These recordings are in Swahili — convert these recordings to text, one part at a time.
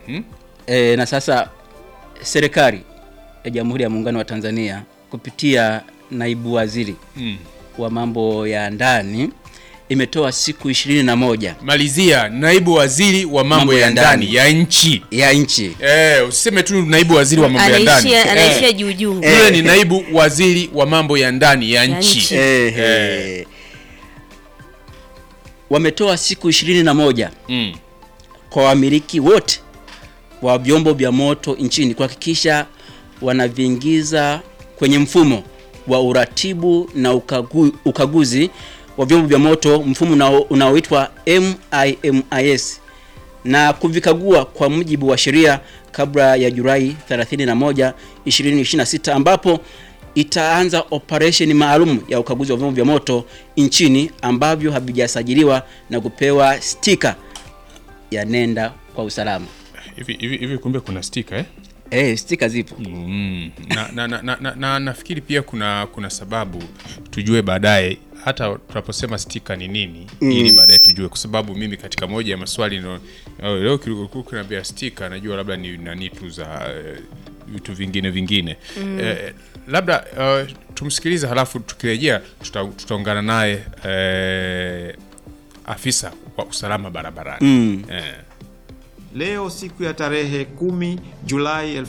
E, na sasa serikali ya Jamhuri ya Muungano wa Tanzania kupitia naibu waziri Mm. wa mambo ya ndani imetoa siku ishirini na moja Malizia, naibu waziri wa mambo, Mambo ya ya ndani ndani. ya nchi. ya nchi Eh, usiseme tu naibu waziri wa mambo ya ndani. anaishia anaishia Eh, juu juu Yule ni naibu waziri wa mambo ya ndani ya Ya nchi. nchi. Ehe. wametoa siku ishirini na moja Mm. kwa wamiliki wote wa vyombo vya moto nchini kuhakikisha wanaviingiza kwenye mfumo wa uratibu na ukagu, ukaguzi wa vyombo vya moto, mfumo unao- unaoitwa MIMIS na kuvikagua kwa mujibu wa sheria kabla ya Julai 31, 2026 ambapo itaanza operesheni maalum ya ukaguzi wa vyombo vya moto nchini ambavyo havijasajiliwa na kupewa stika ya nenda kwa usalama. Hivi hivi hivi kumbe kuna stika eh? Eh, stika zipo. Mm. Na, na, na, na, na, na nafikiri pia kuna kuna sababu tujue baadaye hata tunaposema stika ni nini ili baadaye tujue, kwa sababu mimi katika moja ya maswali no, oh, leo kilikuwa kinaambia stika, najua labda ni nani tu za eh, vitu vingine vingine eh, labda uh, tumsikilize, halafu tukirejea tuta, tutaungana naye eh, afisa wa usalama barabarani eh. Leo siku ya tarehe 10 Julai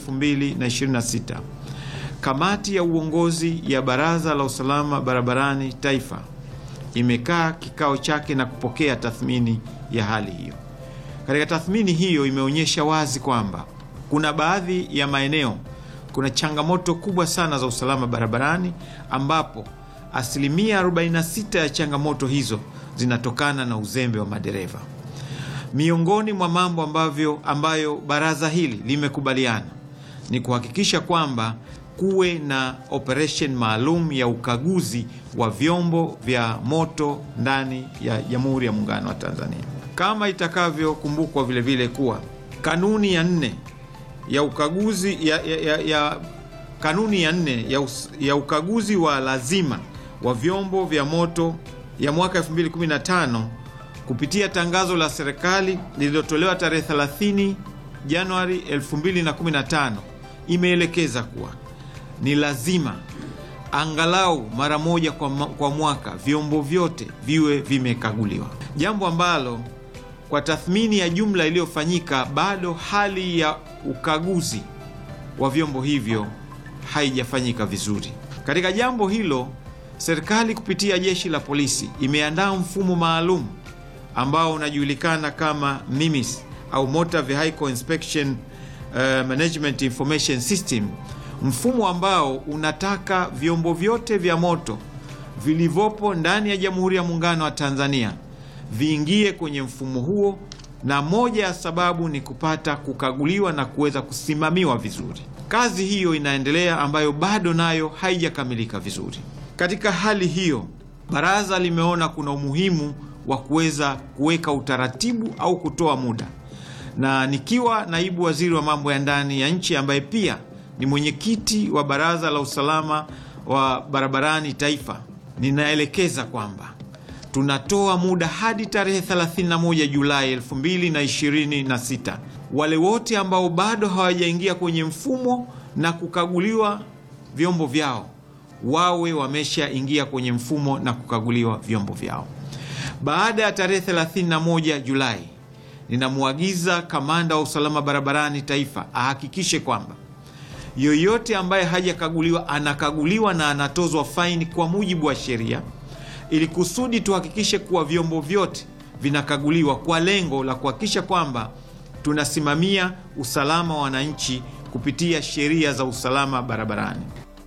2026, kamati ya uongozi ya Baraza la Usalama Barabarani Taifa imekaa kikao chake na kupokea tathmini ya hali hiyo. Katika tathmini hiyo imeonyesha wazi kwamba kuna baadhi ya maeneo kuna changamoto kubwa sana za usalama barabarani ambapo asilimia 46 ya changamoto hizo zinatokana na uzembe wa madereva. Miongoni mwa mambo ambavyo ambayo baraza hili limekubaliana ni kuhakikisha kwamba kuwe na operation maalum ya ukaguzi wa vyombo vya moto ndani ya Jamhuri ya Muungano wa Tanzania, kama itakavyokumbukwa vile vile kuwa kanuni ya nne ya ukaguzi ya, ya, ya, ya kanuni ya nne ya, us, ya ukaguzi wa lazima wa vyombo vya moto ya mwaka 2015 kupitia tangazo la serikali lililotolewa tarehe 30 Januari 2015 imeelekeza kuwa ni lazima angalau mara moja kwa, ma- kwa mwaka vyombo vyote viwe vimekaguliwa, jambo ambalo kwa tathmini ya jumla iliyofanyika bado hali ya ukaguzi wa vyombo hivyo haijafanyika vizuri. Katika jambo hilo, serikali kupitia jeshi la polisi imeandaa mfumo maalum ambao unajulikana kama MIMIS au Motor Vehicle Inspection uh, Management Information System, mfumo ambao unataka vyombo vyote vya moto vilivyopo ndani ya Jamhuri ya Muungano wa Tanzania viingie kwenye mfumo huo, na moja ya sababu ni kupata kukaguliwa na kuweza kusimamiwa vizuri. Kazi hiyo inaendelea, ambayo bado nayo haijakamilika vizuri. Katika hali hiyo, baraza limeona kuna umuhimu wa kuweza kuweka utaratibu au kutoa muda, na nikiwa naibu waziri wa mambo ya ndani ya nchi ambaye pia ni mwenyekiti wa baraza la usalama wa barabarani taifa, ninaelekeza kwamba tunatoa muda hadi tarehe 31 Julai 2026 wale wote ambao bado hawajaingia kwenye mfumo na kukaguliwa vyombo vyao wawe wameshaingia kwenye mfumo na kukaguliwa vyombo vyao. Baada ya tarehe 31 Julai, ninamwagiza kamanda wa usalama barabarani taifa ahakikishe kwamba yoyote ambaye hajakaguliwa anakaguliwa na anatozwa faini kwa mujibu wa sheria, ili kusudi tuhakikishe kuwa vyombo vyote vinakaguliwa kwa lengo la kuhakikisha kwamba tunasimamia usalama wa wananchi kupitia sheria za usalama barabarani.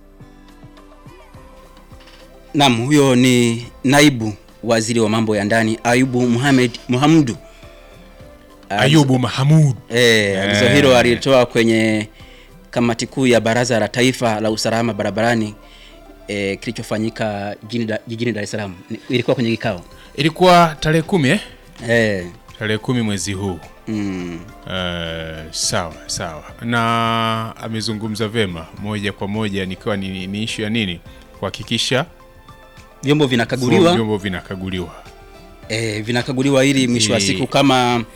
Naam, huyo ni naibu waziri wa mambo ya ndani Ayubu Muhammad Muhamudu. Ayubu Mahamud Eh, agizo Eh. hilo alitoa kwenye kamati kuu ya Baraza la Taifa la Usalama Barabarani eh, kilichofanyika jijini Da- jijini Dar es Salaam. Ni- Ilikuwa kwenye kikao. ilikuwa tarehe kumi eh? Eh, tarehe kumi mwezi huu mm, Eh, sawa sawa, na amezungumza vema moja kwa moja, nikiwa ni, ni ishu ya nini, kuhakikisha vyombo vinakaguliwa vyombo vinakaguliwa. eh, vinakaguliwa ili mwisho wa Eh. siku kama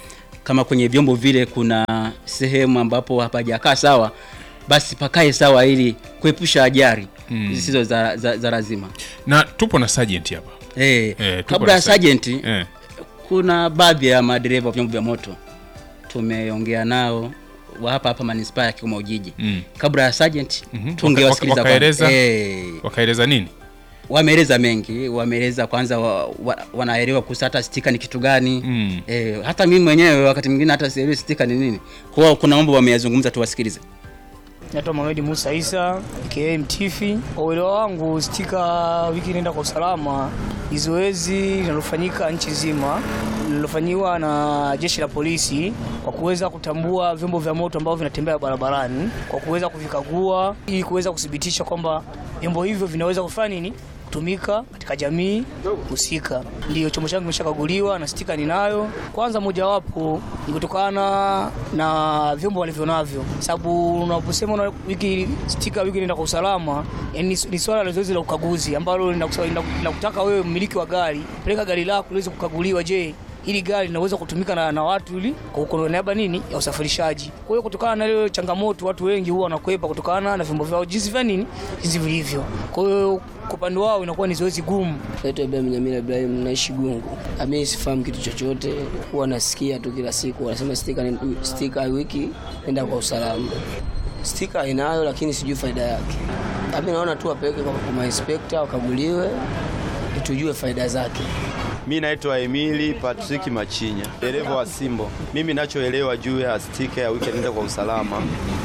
kama kwenye vyombo vile kuna sehemu ambapo hapajakaa sawa, basi pakae sawa ili kuepusha ajali zisizo za, za, za lazima. na tupo na sergeant hapa Eh, Eh, tupo kabla na ya sergeant. sergeant eh. kuna baadhi ya madereva wa vyombo vya moto tumeongea nao wa hapa hapa manispaa ya Kigoma Ujiji Mm. kabla ya sergeant Mhm. tungewasikiliza Waka- wakaeleza? kwanza. Eh, wakaeleza nini wameeleza mengi, wameeleza kwanza wa, wa, wanaelewa kuhusu hata stika ni kitu gani Mm. eh, hata mimi mwenyewe wakati mwingine hata sielewi stika ni nini. Kwa hiyo kuna mambo wameyazungumza, tuwasikilize. Naitwa Mohamed Musa Isa aka Mtifi. Kwa uelewa wangu, stika wiki inaenda kwa usalama ni zoezi linalofanyika nchi nzima lililofanyiwa na jeshi la polisi kwa kuweza kutambua vyombo vya moto ambavyo vinatembea barabarani, kwa kuweza kuvikagua ili kuweza kuthibitisha kwamba vyombo hivyo vinaweza kufanya nini kutumika katika jamii husika. Ndio chombo changu kimeshakaguliwa na stika ninayo. Kwanza mojawapo ni kutokana na vyombo walivyo navyo, sababu unaposema una wiki stika wiki inaenda kwa usalama, yani ni- ni swala la zoezi la ukaguzi ambalo linakusa- lina- linakutaka wewe mmiliki wa gari peleka gari lako liweze kukaguliwa, je hili gari linaweza kutumika na, na watu ili kwa kwa niaba nini ya usafirishaji. Kwa hiyo kutokana na ile changamoto, watu wengi huwa wanakwepa kutokana na vyombo vyao jinsi vya nini jinsi vilivyo. Kwa hiyo kwa upande wao inakuwa ni zoezi gumu. Naitwa Ibrahim Nyamira Ibrahim, naishi Gungu. Mimi sifahamu kitu chochote, huwa nasikia tu kila siku wanasema stika ni- stika wiki nenda kwa usalama. Stika inayo lakini sijui faida yake. Mimi naona tu wapeleke kwa kwa mainspekta wakaguliwe, tujue faida zake. Mi naitwa Emili Patrick Machinya, dereva wa Simbo. Mimi nachoelewa juu ya stika ya wiki nenda kwa usalama,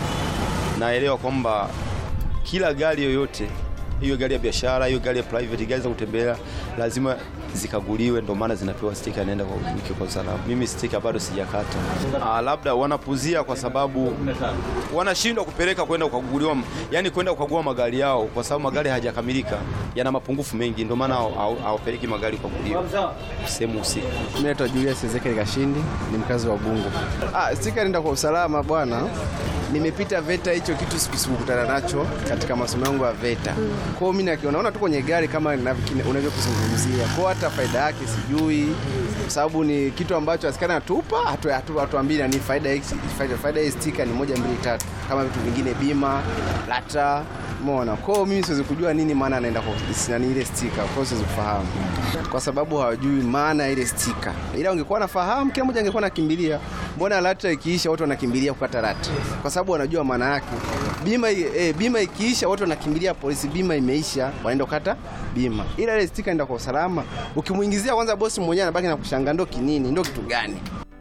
naelewa kwamba kila gari yoyote, hiyo gari ya biashara, hiyo gari ya private, gari za kutembea lazima zikaguliwe, ndio maana zinapewa stika nenda kwa wiki kwa usalama. Mimi stika bado sijakata. Ah, labda wanapuzia kwa sababu wanashindwa kupeleka kwenda kukaguliwa, yani kwenda kukagua magari yao, kwa sababu magari hayajakamilika, yana mapungufu mengi, ndio maana haw- haw- hawapeleki magari kukaguliwa sehemu husika. Mimi naitwa Julius Ezekiel Kashindi, ni mkazi wa Bungu. Ah, stika nenda kwa usalama bwana. Nimepita VETA, hicho kitu siku- sikukutana nacho katika masomo yangu ya VETA. Kwa hiyo mimi nakiona naona tu kwenye gari kama ninavyo- unavyokuzungumzia. Kwa hiyo hata faida yake sijui, kwa sababu ni kitu ambacho askari anatupa hatu- hatu- hatuambii ni faida hii faida, faida hii stika ni moja mbili tatu, kama vitu vingine bima, lata Umeona? Kwa hiyo mimi siwezi kujua nini maana anaenda kwa nani ile stika. Kwa hiyo siwezi kufahamu. Kwa sababu hawajui maana ya ile stika. Ila ungekuwa nafahamu kila mmoja angekuwa nakimbilia. Mbona lata ikiisha watu wanakimbilia kukata lata? Kwa sababu wanajua maana yake. Bima i- eh, bima ikiisha watu wanakimbilia polisi, bima imeisha, wanaenda kukata bima. Ila ile stika inaenda kwa usalama. Ukimuingizia kwanza bosi mwenyewe anabaki na kushangaa ndo kinini, ndo kitu gani?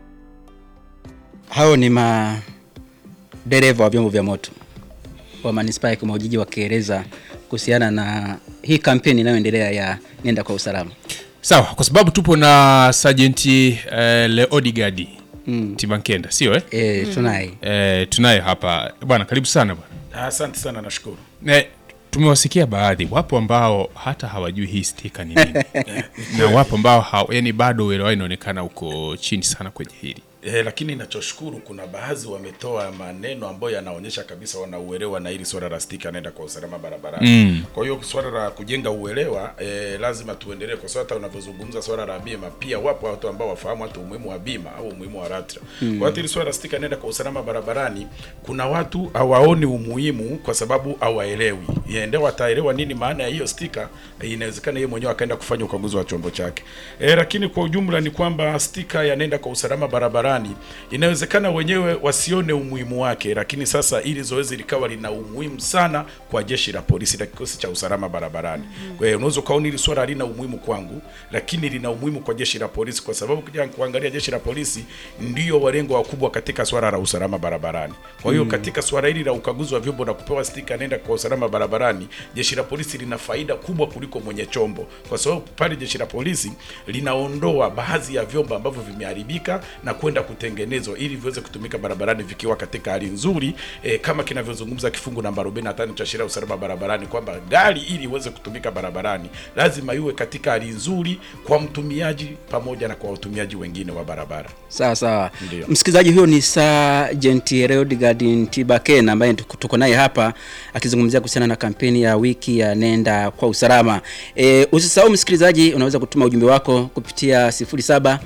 Hao ni madereva wa vyombo vya moto wa manispaa ya Kigoma Ujiji wakieleza kuhusiana na hii kampeni inayoendelea ya nenda kwa usalama. sawa kwa sababu tupo na sajenti eh, leodigadi mm. timankenda sio eh? E, tunaye Eh, tunaye hapa bwana karibu sana bwana Asante sana, nashukuru. Eh, tumewasikia baadhi wapo ambao hata hawajui hii stika ni nini na wapo ambao ha, yani bado uelewa inaonekana uko chini sana kwenye hili E, lakini nachoshukuru kuna baadhi wametoa maneno ambayo yanaonyesha kabisa wanauelewa na hili swala la stika anaenda kwa usalama barabarani. Mm. Kwa hiyo swala la kujenga uelewa e, lazima tuendelee, kwa sababu hata unavyozungumza swala la bima, pia wapo watu ambao wafahamu hata umuhimu wa bima au umuhimu wa LATRA. Mm. Kwa hiyo hili swala la stika anaenda kwa usalama barabarani, kuna watu hawaoni umuhimu kwa sababu hawaelewi. Yende wataelewa nini maana ya hiyo stika, inawezekana yeye mwenyewe akaenda kufanya ukaguzi wa chombo chake. E, lakini kwa ujumla ni kwamba stika yanaenda kwa usalama barabarani, inawezekana wenyewe wasione umuhimu wake, lakini sasa ili zoezi likawa lina umuhimu sana kwa jeshi la polisi na kikosi cha usalama barabarani. Kwa hiyo unaweza ukaona hili swala halina umuhimu kwangu, lakini lina umuhimu kwa jeshi la polisi, kwa sababu kuja kuangalia jeshi la polisi ndio walengo wakubwa katika swala la usalama barabarani. Kwa hiyo katika swala hili la ukaguzi wa vyombo na kupewa stika nenda kwa usalama barabarani, jeshi la polisi lina faida kubwa kuliko mwenye chombo, kwa sababu pale jeshi la polisi linaondoa baadhi ya vyombo ambavyo vimeharibika na kwenda kutengenezwa ili viweze kutumika barabarani vikiwa katika hali nzuri e, kama kinavyozungumza kifungu namba 45 cha sheria ya usalama barabarani kwamba gari ili iweze kutumika barabarani lazima iwe katika hali nzuri kwa mtumiaji pamoja na kwa watumiaji wengine wa barabara. sawa sawa. Ndio. Msikilizaji, huyo ni Sergeant Leodegar Ntibakena ambaye tuko tuko naye hapa akizungumzia kuhusiana na kampeni ya wiki ya nenda kwa usalama. E, usisahau msikilizaji, unaweza kutuma ujumbe wako kupitia 07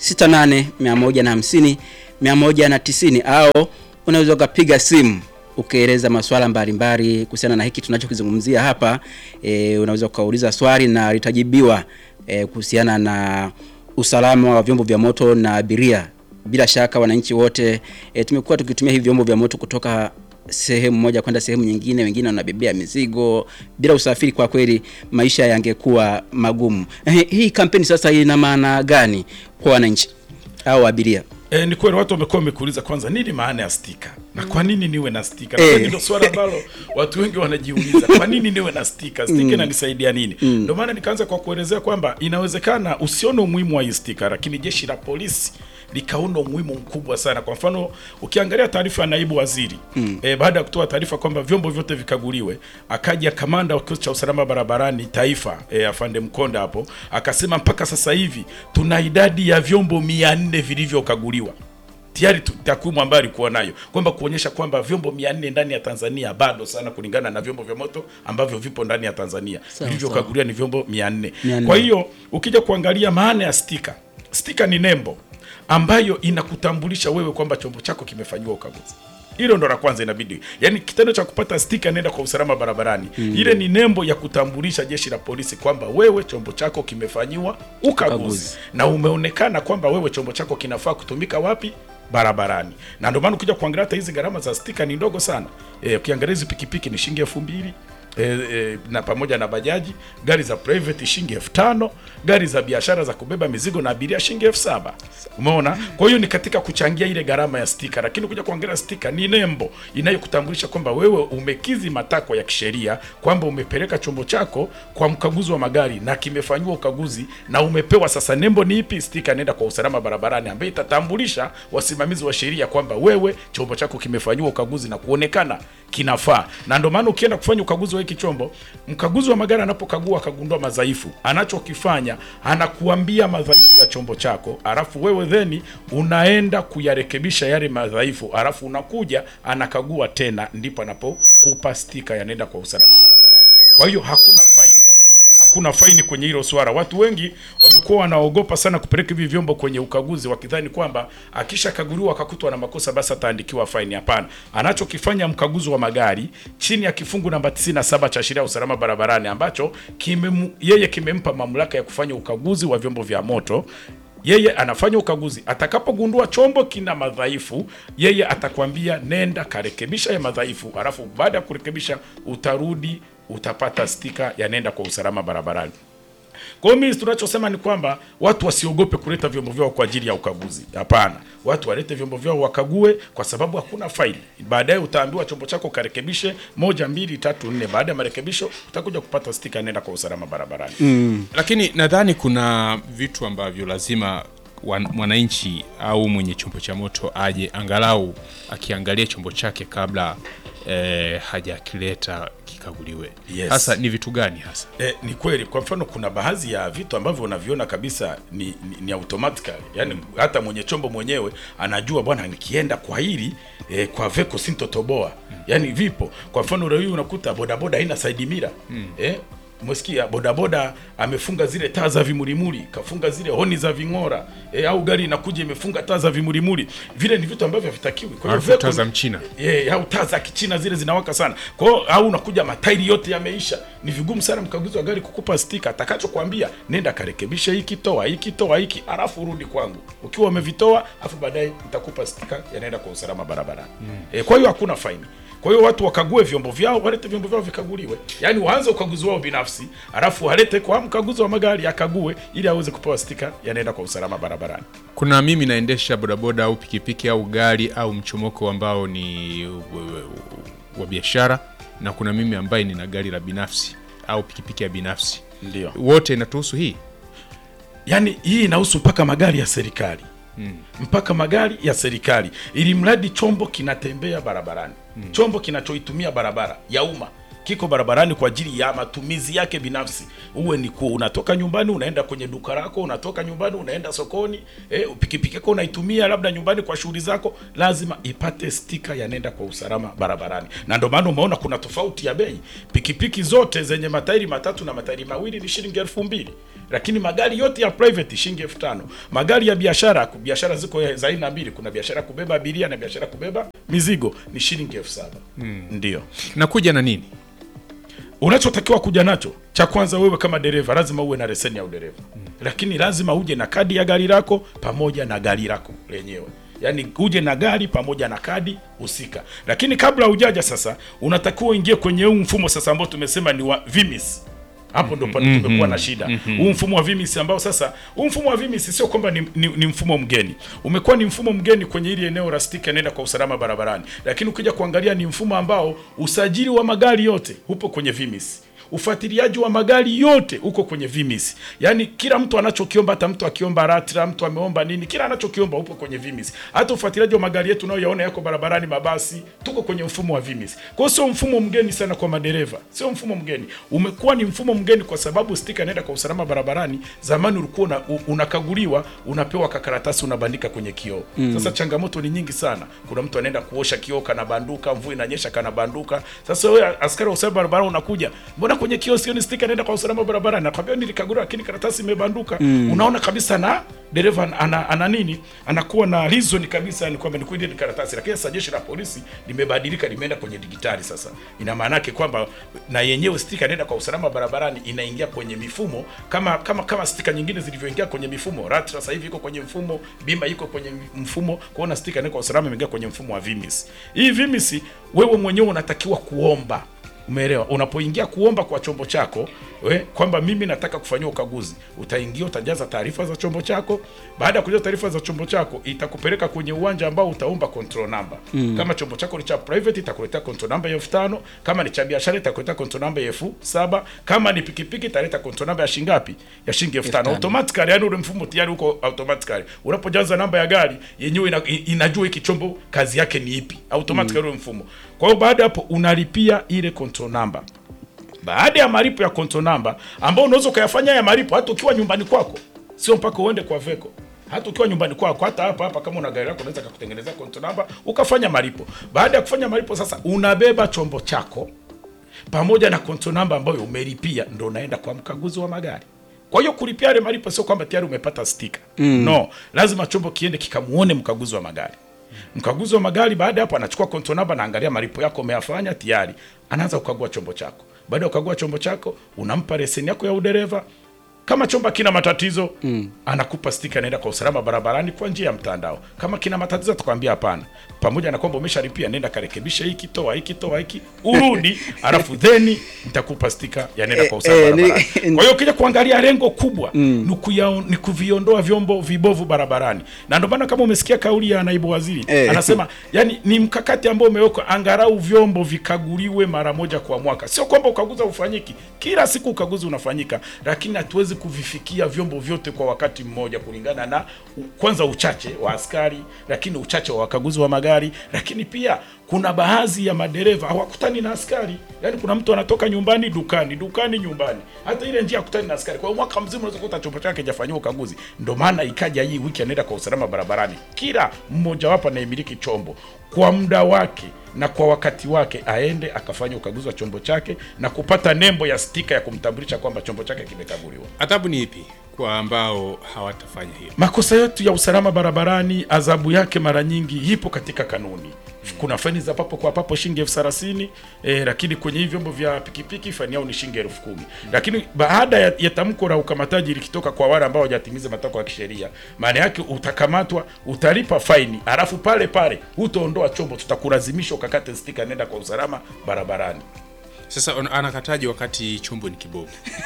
68 150 190 au unaweza ukapiga simu ukieleza masuala mbalimbali kuhusiana na hiki tunachokizungumzia hapa. E, unaweza ukauliza swali na litajibiwa e, kuhusiana na usalama wa vyombo vya moto na abiria. Bila shaka wananchi wote e, tumekuwa tukitumia hivi vyombo vya moto kutoka sehemu moja kwenda sehemu nyingine, wengine wanabebea mizigo. Bila usafiri, kwa kweli maisha yangekuwa magumu. Eh, hii kampeni sasa ina maana gani kwa wananchi au abiria? E, ni kweli watu wamekuwa wamekuuliza kwanza nini maana ya stika na kwa nini niwe na stika Eh. na ndio swala ambalo watu wengi wanajiuliza kwa nini niwe na stika stika inanisaidia nini ndio maana nikaanza kwa kuelezea kwamba inawezekana usione umuhimu wa hii stika lakini jeshi la polisi likaona umuhimu mkubwa sana kwa mfano ukiangalia taarifa ya naibu waziri eh, baada ya kutoa taarifa kwamba vyombo vyote vikaguliwe akaja kamanda wa kikosi cha usalama barabarani taifa eh, afande mkonda hapo akasema mpaka sasa hivi tuna idadi ya vyombo mia nne vilivyokaguliwa tayari tu- takwimu ambayo alikuwa nayo kwamba kuonyesha kwamba vyombo 400 ndani ya Tanzania bado sana kulingana na vyombo vya moto ambavyo vipo ndani ya Tanzania Sawa, vilivyokaguliwa ni vyombo 400. 400. Kwa hiyo ukija kuangalia maana ya stika, stika ni nembo ambayo inakutambulisha wewe kwamba chombo chako kimefanyiwa ukaguzi. Hilo ndo la kwanza inabidi. Yaani kitendo cha kupata stika nenda kwa usalama barabarani. Ile ni nembo ya kutambulisha jeshi la polisi kwamba wewe chombo chako kimefanyiwa ukaguzi Ukaguzi. na umeonekana kwamba wewe chombo chako kinafaa kutumika wapi barabarani na ndio maana ukija kuangalia hata hizi gharama za stika ni ndogo sana e, ukiangalia hizi pikipiki ni shilingi elfu mbili E, e, na pamoja na bajaji gari za private shilingi elfu tano gari za biashara za kubeba mizigo na abiria shilingi elfu saba umeona kwa hiyo ni katika kuchangia ile gharama ya stika lakini kuja kuangalia stika ni nembo inayokutambulisha kwamba wewe umekizi matakwa ya kisheria kwamba umepeleka chombo chako kwa mkaguzi wa magari na kimefanyiwa ukaguzi na umepewa sasa nembo ni ipi stika nenda kwa usalama barabarani ambayo itatambulisha wasimamizi wa sheria kwamba wewe chombo chako kimefanyiwa ukaguzi na kuonekana kinafaa na ndio maana ukienda kufanya ukaguzi wa hiki chombo mkaguzi wa magari anapokagua akagundua madhaifu anachokifanya anakuambia madhaifu ya chombo chako alafu wewe theni unaenda kuyarekebisha yale madhaifu alafu unakuja anakagua tena ndipo anapokupa stika yanaenda kwa usalama barabarani kwa hiyo hakuna faini hakuna faini kwenye hilo swala. Watu wengi wamekuwa wanaogopa sana kupeleka hivi vyombo kwenye ukaguzi, wakidhani kwamba akishakaguliwa akakutwa na makosa basi ataandikiwa faini. Hapana, anachokifanya mkaguzi wa magari chini ya kifungu namba 97 cha sheria ya usalama barabarani ambacho kime, yeye kimempa mamlaka ya kufanya ukaguzi wa vyombo vya moto yeye anafanya ukaguzi. Atakapogundua chombo kina madhaifu, yeye atakwambia nenda karekebisha ya madhaifu, alafu baada ya kurekebisha utarudi utapata stika ya nenda kwa usalama barabarani. Kwa hiyo mimi tunachosema ni kwamba watu wasiogope kuleta vyombo vyao kwa ajili ya ukaguzi. Hapana, watu walete vyombo vyao wakague, kwa sababu hakuna faili. Baadaye utaambiwa chombo chako karekebishe moja, mbili, tatu, nne. Baada ya marekebisho utakuja kupata stika nenda kwa usalama barabarani. lakini nadhani kuna vitu ambavyo lazima wan- mwananchi au mwenye chombo cha moto aje angalau akiangalia chombo chake kabla eh, hajakileta kikaguliwe Yes. hasa ni vitu gani hasa E, ni kweli. Kwa mfano kuna baadhi ya vitu ambavyo unaviona kabisa ni, ni, ni automatically yani, hata mwenye chombo mwenyewe anajua bwana, nikienda kwa hili e, kwa veko sintotoboa yani vipo. Kwa mfano leo hii unakuta bodaboda haina side mirror eh, umesikia bodaboda amefunga zile taa za vimulimuli, kafunga zile honi za ving'ora e, au gari inakuja imefunga taa za vimulimuli. Vile ni vitu ambavyo havitakiwi. Kwa hiyo Alafu veko- taa za mchina. Eh, au taa za kichina zile zinawaka sana. Kwa hiyo au unakuja matairi yote yameisha. Ni vigumu sana mkaguzi wa gari kukupa stika. Atakachokwambia nenda karekebisha hiki, toa hiki, toa hiki, alafu urudi kwangu. Ukiwa umevitoa, alafu baadaye nitakupa stika yanaenda kwa usalama barabarani. Eh, kwa hiyo hakuna faini. Kwa hiyo watu wakague vyombo vyao, walete vyombo vyao vikaguliwe. Yaani waanze ukaguzi wao binafsi, alafu walete kwa mkaguzi wa magari akague ili aweze kupewa stika yanaenda kwa usalama barabarani. kuna mimi naendesha bodaboda au pikipiki au gari au mchomoko ambao ni wa- wa biashara na kuna mimi ambaye nina gari la binafsi au pikipiki ya binafsi Ndio. wote inatuhusu hii Yaani hii inahusu mpaka magari ya serikali mpaka magari ya serikali, ili mradi chombo kinatembea barabarani, chombo kinachoitumia barabara ya umma kiko barabarani kwa ajili ya matumizi yake binafsi, uwe ni kuwa unatoka nyumbani unaenda kwenye duka lako, unatoka nyumbani unaenda sokoni, eh, pikipiki yako unaitumia labda nyumbani kwa shughuli zako, lazima ipate stika ya nenda kwa usalama barabarani. Na ndio maana umeona kuna tofauti ya bei. Pikipiki zote zenye matairi matatu na matairi mawili ni shilingi elfu mbili lakini magari yote ya private shilingi elfu tano magari ya biashara biashara ziko za aina mbili kuna biashara ya kubeba abiria na biashara ya kubeba mizigo ni shilingi elfu saba ndio nakuja na nini unachotakiwa kuja nacho cha kwanza wewe kama dereva lazima uwe na leseni ya udereva lakini lazima uje na kadi ya gari lako pamoja na gari lako lenyewe yaani uje na gari pamoja na kadi husika lakini kabla hujaja sasa unatakiwa uingie kwenye huu mfumo sasa ambao tumesema ni wa vimis hapo ndo pale tumekuwa na shida huu mfumo wa vimis ambao sasa huu mfumo wa vimis sio kwamba ni, ni, ni mfumo mgeni umekuwa ni mfumo mgeni kwenye hili eneo la stika nenda kwa usalama barabarani lakini ukija kuangalia ni mfumo ambao usajili wa magari yote upo kwenye vimis ufuatiliaji wa magari yote uko kwenye vimis yaani kila mtu anachokiomba hata mtu akiomba ratra mtu ameomba nini kila anachokiomba upo kwenye vimis hata ufuatiliaji wa magari yetu unayoyaona yako barabarani mabasi tuko kwenye mfumo wa vimis kwa hiyo sio mfumo mgeni sana kwa madereva sio mfumo mgeni umekuwa ni mfumo mgeni kwa sababu stika inaenda kwa usalama barabarani zamani ulikuwa una, u- unakaguliwa unapewa kakaratasi unabandika kwenye kioo mm. sasa changamoto ni nyingi sana kuna mtu anaenda kuosha kioo kanabanduka mvua inanyesha kanabanduka sasa wewe askari wa usalama barabarani unakuja mbona kwenye kioo sioni stika inaenda kwa usalama barabarani nakwambia nilikaguliwa lakini karatasi imebanduka mm. unaona kabisa na dereva ana, ana, ana nini anakuwa na reason kabisa ni kwamba ni kweli ni karatasi lakini sasa jeshi la polisi limebadilika limeenda kwenye digitali sasa ina maana yake kwamba na yenyewe stika inaenda kwa usalama barabarani inaingia kwenye mifumo kama kama kama stika nyingine zilivyoingia kwenye mifumo ratra sasa hivi iko kwenye mfumo bima iko kwenye mfumo kuona stika inaenda kwa usalama imeingia kwenye mfumo wa vimis hii vimis wewe mwenyewe unatakiwa kuomba Umeelewa? Unapoingia kuomba kwa chombo chako we, kwamba mimi nataka kufanyiwa ukaguzi, utaingia utajaza taarifa za chombo chako. Baada ya kujaza taarifa za chombo chako, itakupeleka kwenye uwanja ambao utaomba control number. Mm. Kama chombo chako ni cha private, itakuletea control number ya elfu tano. Kama ni cha biashara, itakuletea control number ya elfu saba. Kama ni pikipiki, italeta control number ya shilingi ngapi? Ya shilingi elfu tano. Automatically, yani ule mfumo tayari uko automatically. Unapojaza namba ya gari yenyewe ina, inajua hiki chombo kazi yake ni ipi, automatically ule mfumo. Kwa hiyo baada ya hapo unalipia ile control number. Baada ya malipo ya control number ambao unaweza ukayafanya ya malipo hata ukiwa nyumbani kwako, sio mpaka uende kwa Veko. Hata ukiwa nyumbani kwako, hata hapa hapa, kama una gari lako, unaweza kukutengenezea control number ukafanya malipo. Baada ya kufanya malipo, sasa unabeba chombo chako pamoja na control number ambayo umelipia, ndo unaenda kwa mkaguzi wa magari. Kwa hiyo kulipia yale malipo sio kwamba tayari umepata stika mm. No, lazima chombo kiende kikamuone mkaguzi wa magari. Mkaguzi wa magari baada ya hapo anachukua control number, naangalia malipo yako umeyafanya tayari, anaanza kukagua chombo chako. Baada ya kukagua chombo chako, unampa leseni yako ya udereva. Kama chombo kina matatizo mm. anakupa stika, anaenda kwa usalama barabarani kwa njia ya mtandao. Kama kina matatizo, atakwambia hapana, pamoja na kwamba umeshalipia, nenda karekebisha hiki, toa hiki, toa hiki, urudi alafu theni nitakupa stika ya nenda kwa usalama Eh, eh, ni- barabarani. Kwa hiyo ukija kuangalia lengo kubwa ni, kuya, ni kuviondoa vyombo vibovu barabarani, na ndio maana kama umesikia kauli ya naibu waziri Eh. anasema yani ni mkakati ambao umewekwa, angalau vyombo vikaguliwe mara moja kwa mwaka. Sio kwamba ukaguzi ufanyiki kila siku, ukaguzi unafanyika, lakini hatuwezi kuvifikia vyombo vyote kwa wakati mmoja, kulingana na u- kwanza uchache wa askari, lakini uchache wa wakaguzi wa magari, lakini pia kuna baadhi ya madereva hawakutani na askari. Yaani kuna mtu anatoka nyumbani dukani, dukani nyumbani, hata ile njia hakutani na askari. Kwa hiyo mwaka mzima unaweza kukuta chombo chake hajafanyiwa ukaguzi. Ndio maana ikaja hii wiki anaenda kwa usalama barabarani, kila mmoja wapo anayemiliki chombo kwa muda wake na kwa wakati wake aende akafanya ukaguzi wa chombo chake na kupata nembo ya stika ya kumtambulisha kwamba chombo chake kimekaguliwa. adhabu ni ipi kwa ambao hawatafanya hiyo Makosa yetu ya usalama barabarani, adhabu yake mara nyingi ipo katika kanuni. Kuna faini za papo kwa papo shilingi elfu thelathini eh, lakini kwenye hivi vyombo vya pikipiki faini yao ni shilingi elfu kumi Lakini baada ya, ya tamko la ukamataji likitoka kwa wale ambao hawajatimiza matakwa ya kisheria, maana yake utakamatwa, utalipa faini, alafu pale pale utaondoa chombo, tutakulazimisha ukakate stika, nenda kwa usalama barabarani. sasa on- anakataji wakati chombo ni kibovu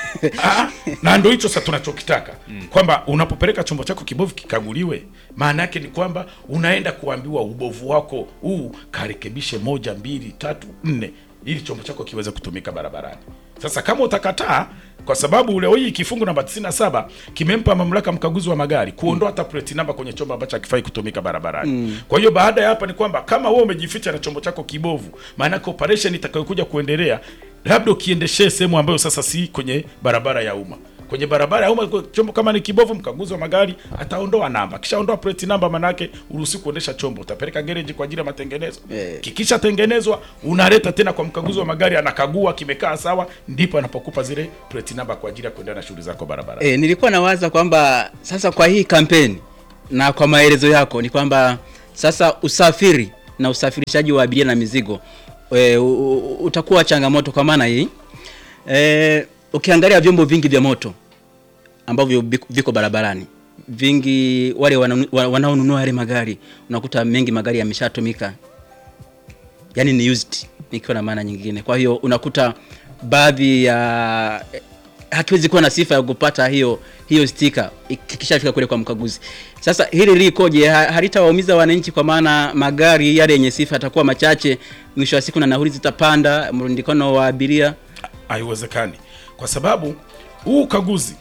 Ah, na ndo hicho sasa tunachokitaka kwamba unapopeleka chombo chako kibovu kikaguliwe, maana yake ni kwamba unaenda kuambiwa ubovu wako huu karekebishe moja, mbili, tatu, nne, ili chombo chako kiweze kutumika barabarani. Sasa kama utakataa, kwa sababu leo hii kifungu namba 97 kimempa mamlaka mkaguzi wa magari kuondoa hata plate namba kwenye chombo ambacho hakifai kutumika barabarani. Kwa hiyo baada ya hapa ni kwamba kama wewe umejificha na chombo chako kibovu, maana yake operation itakayokuja kuendelea labda ukiendeshee sehemu ambayo sasa si kwenye barabara ya umma kwenye barabara ya umma kwa chombo kama ni kibovu, mkaguzi wa magari ataondoa namba. Kishaondoa plate namba, manake uruhusi kuendesha chombo, utapeleka gereji kwa ajili ya matengenezo. Eh. Kikisha tengenezwa, unaleta tena kwa mkaguzi wa magari, anakagua kimekaa sawa, ndipo anapokupa zile plate namba kwa ajili ya kuendelea na shughuli zako barabara. E, nilikuwa nawaza kwamba sasa kwa hii kampeni na kwa maelezo yako ni kwamba sasa usafiri na usafirishaji wa abiria na mizigo e, u, u, utakuwa changamoto kwa maana hii e, ukiangalia vyombo vingi vya moto ambavyo viko- viko barabarani vingi, wale wananu- wa- wanaonunua yale magari unakuta mengi magari yameshatumika, yani ni used, ikiwa na maana nyingine. Kwa hiyo unakuta baadhi ya eh, hakiwezi kuwa na sifa ya kupata hiyo hiyo stika ikishafika kule kwa mkaguzi. Sasa hili likoje? Ha- Halitawaumiza wananchi kwa maana magari yale yenye sifa yatakuwa machache, mwisho wa siku na nauli zitapanda, mrundikano wa abiria. haiwezekani kwa sababu huu ukaguzi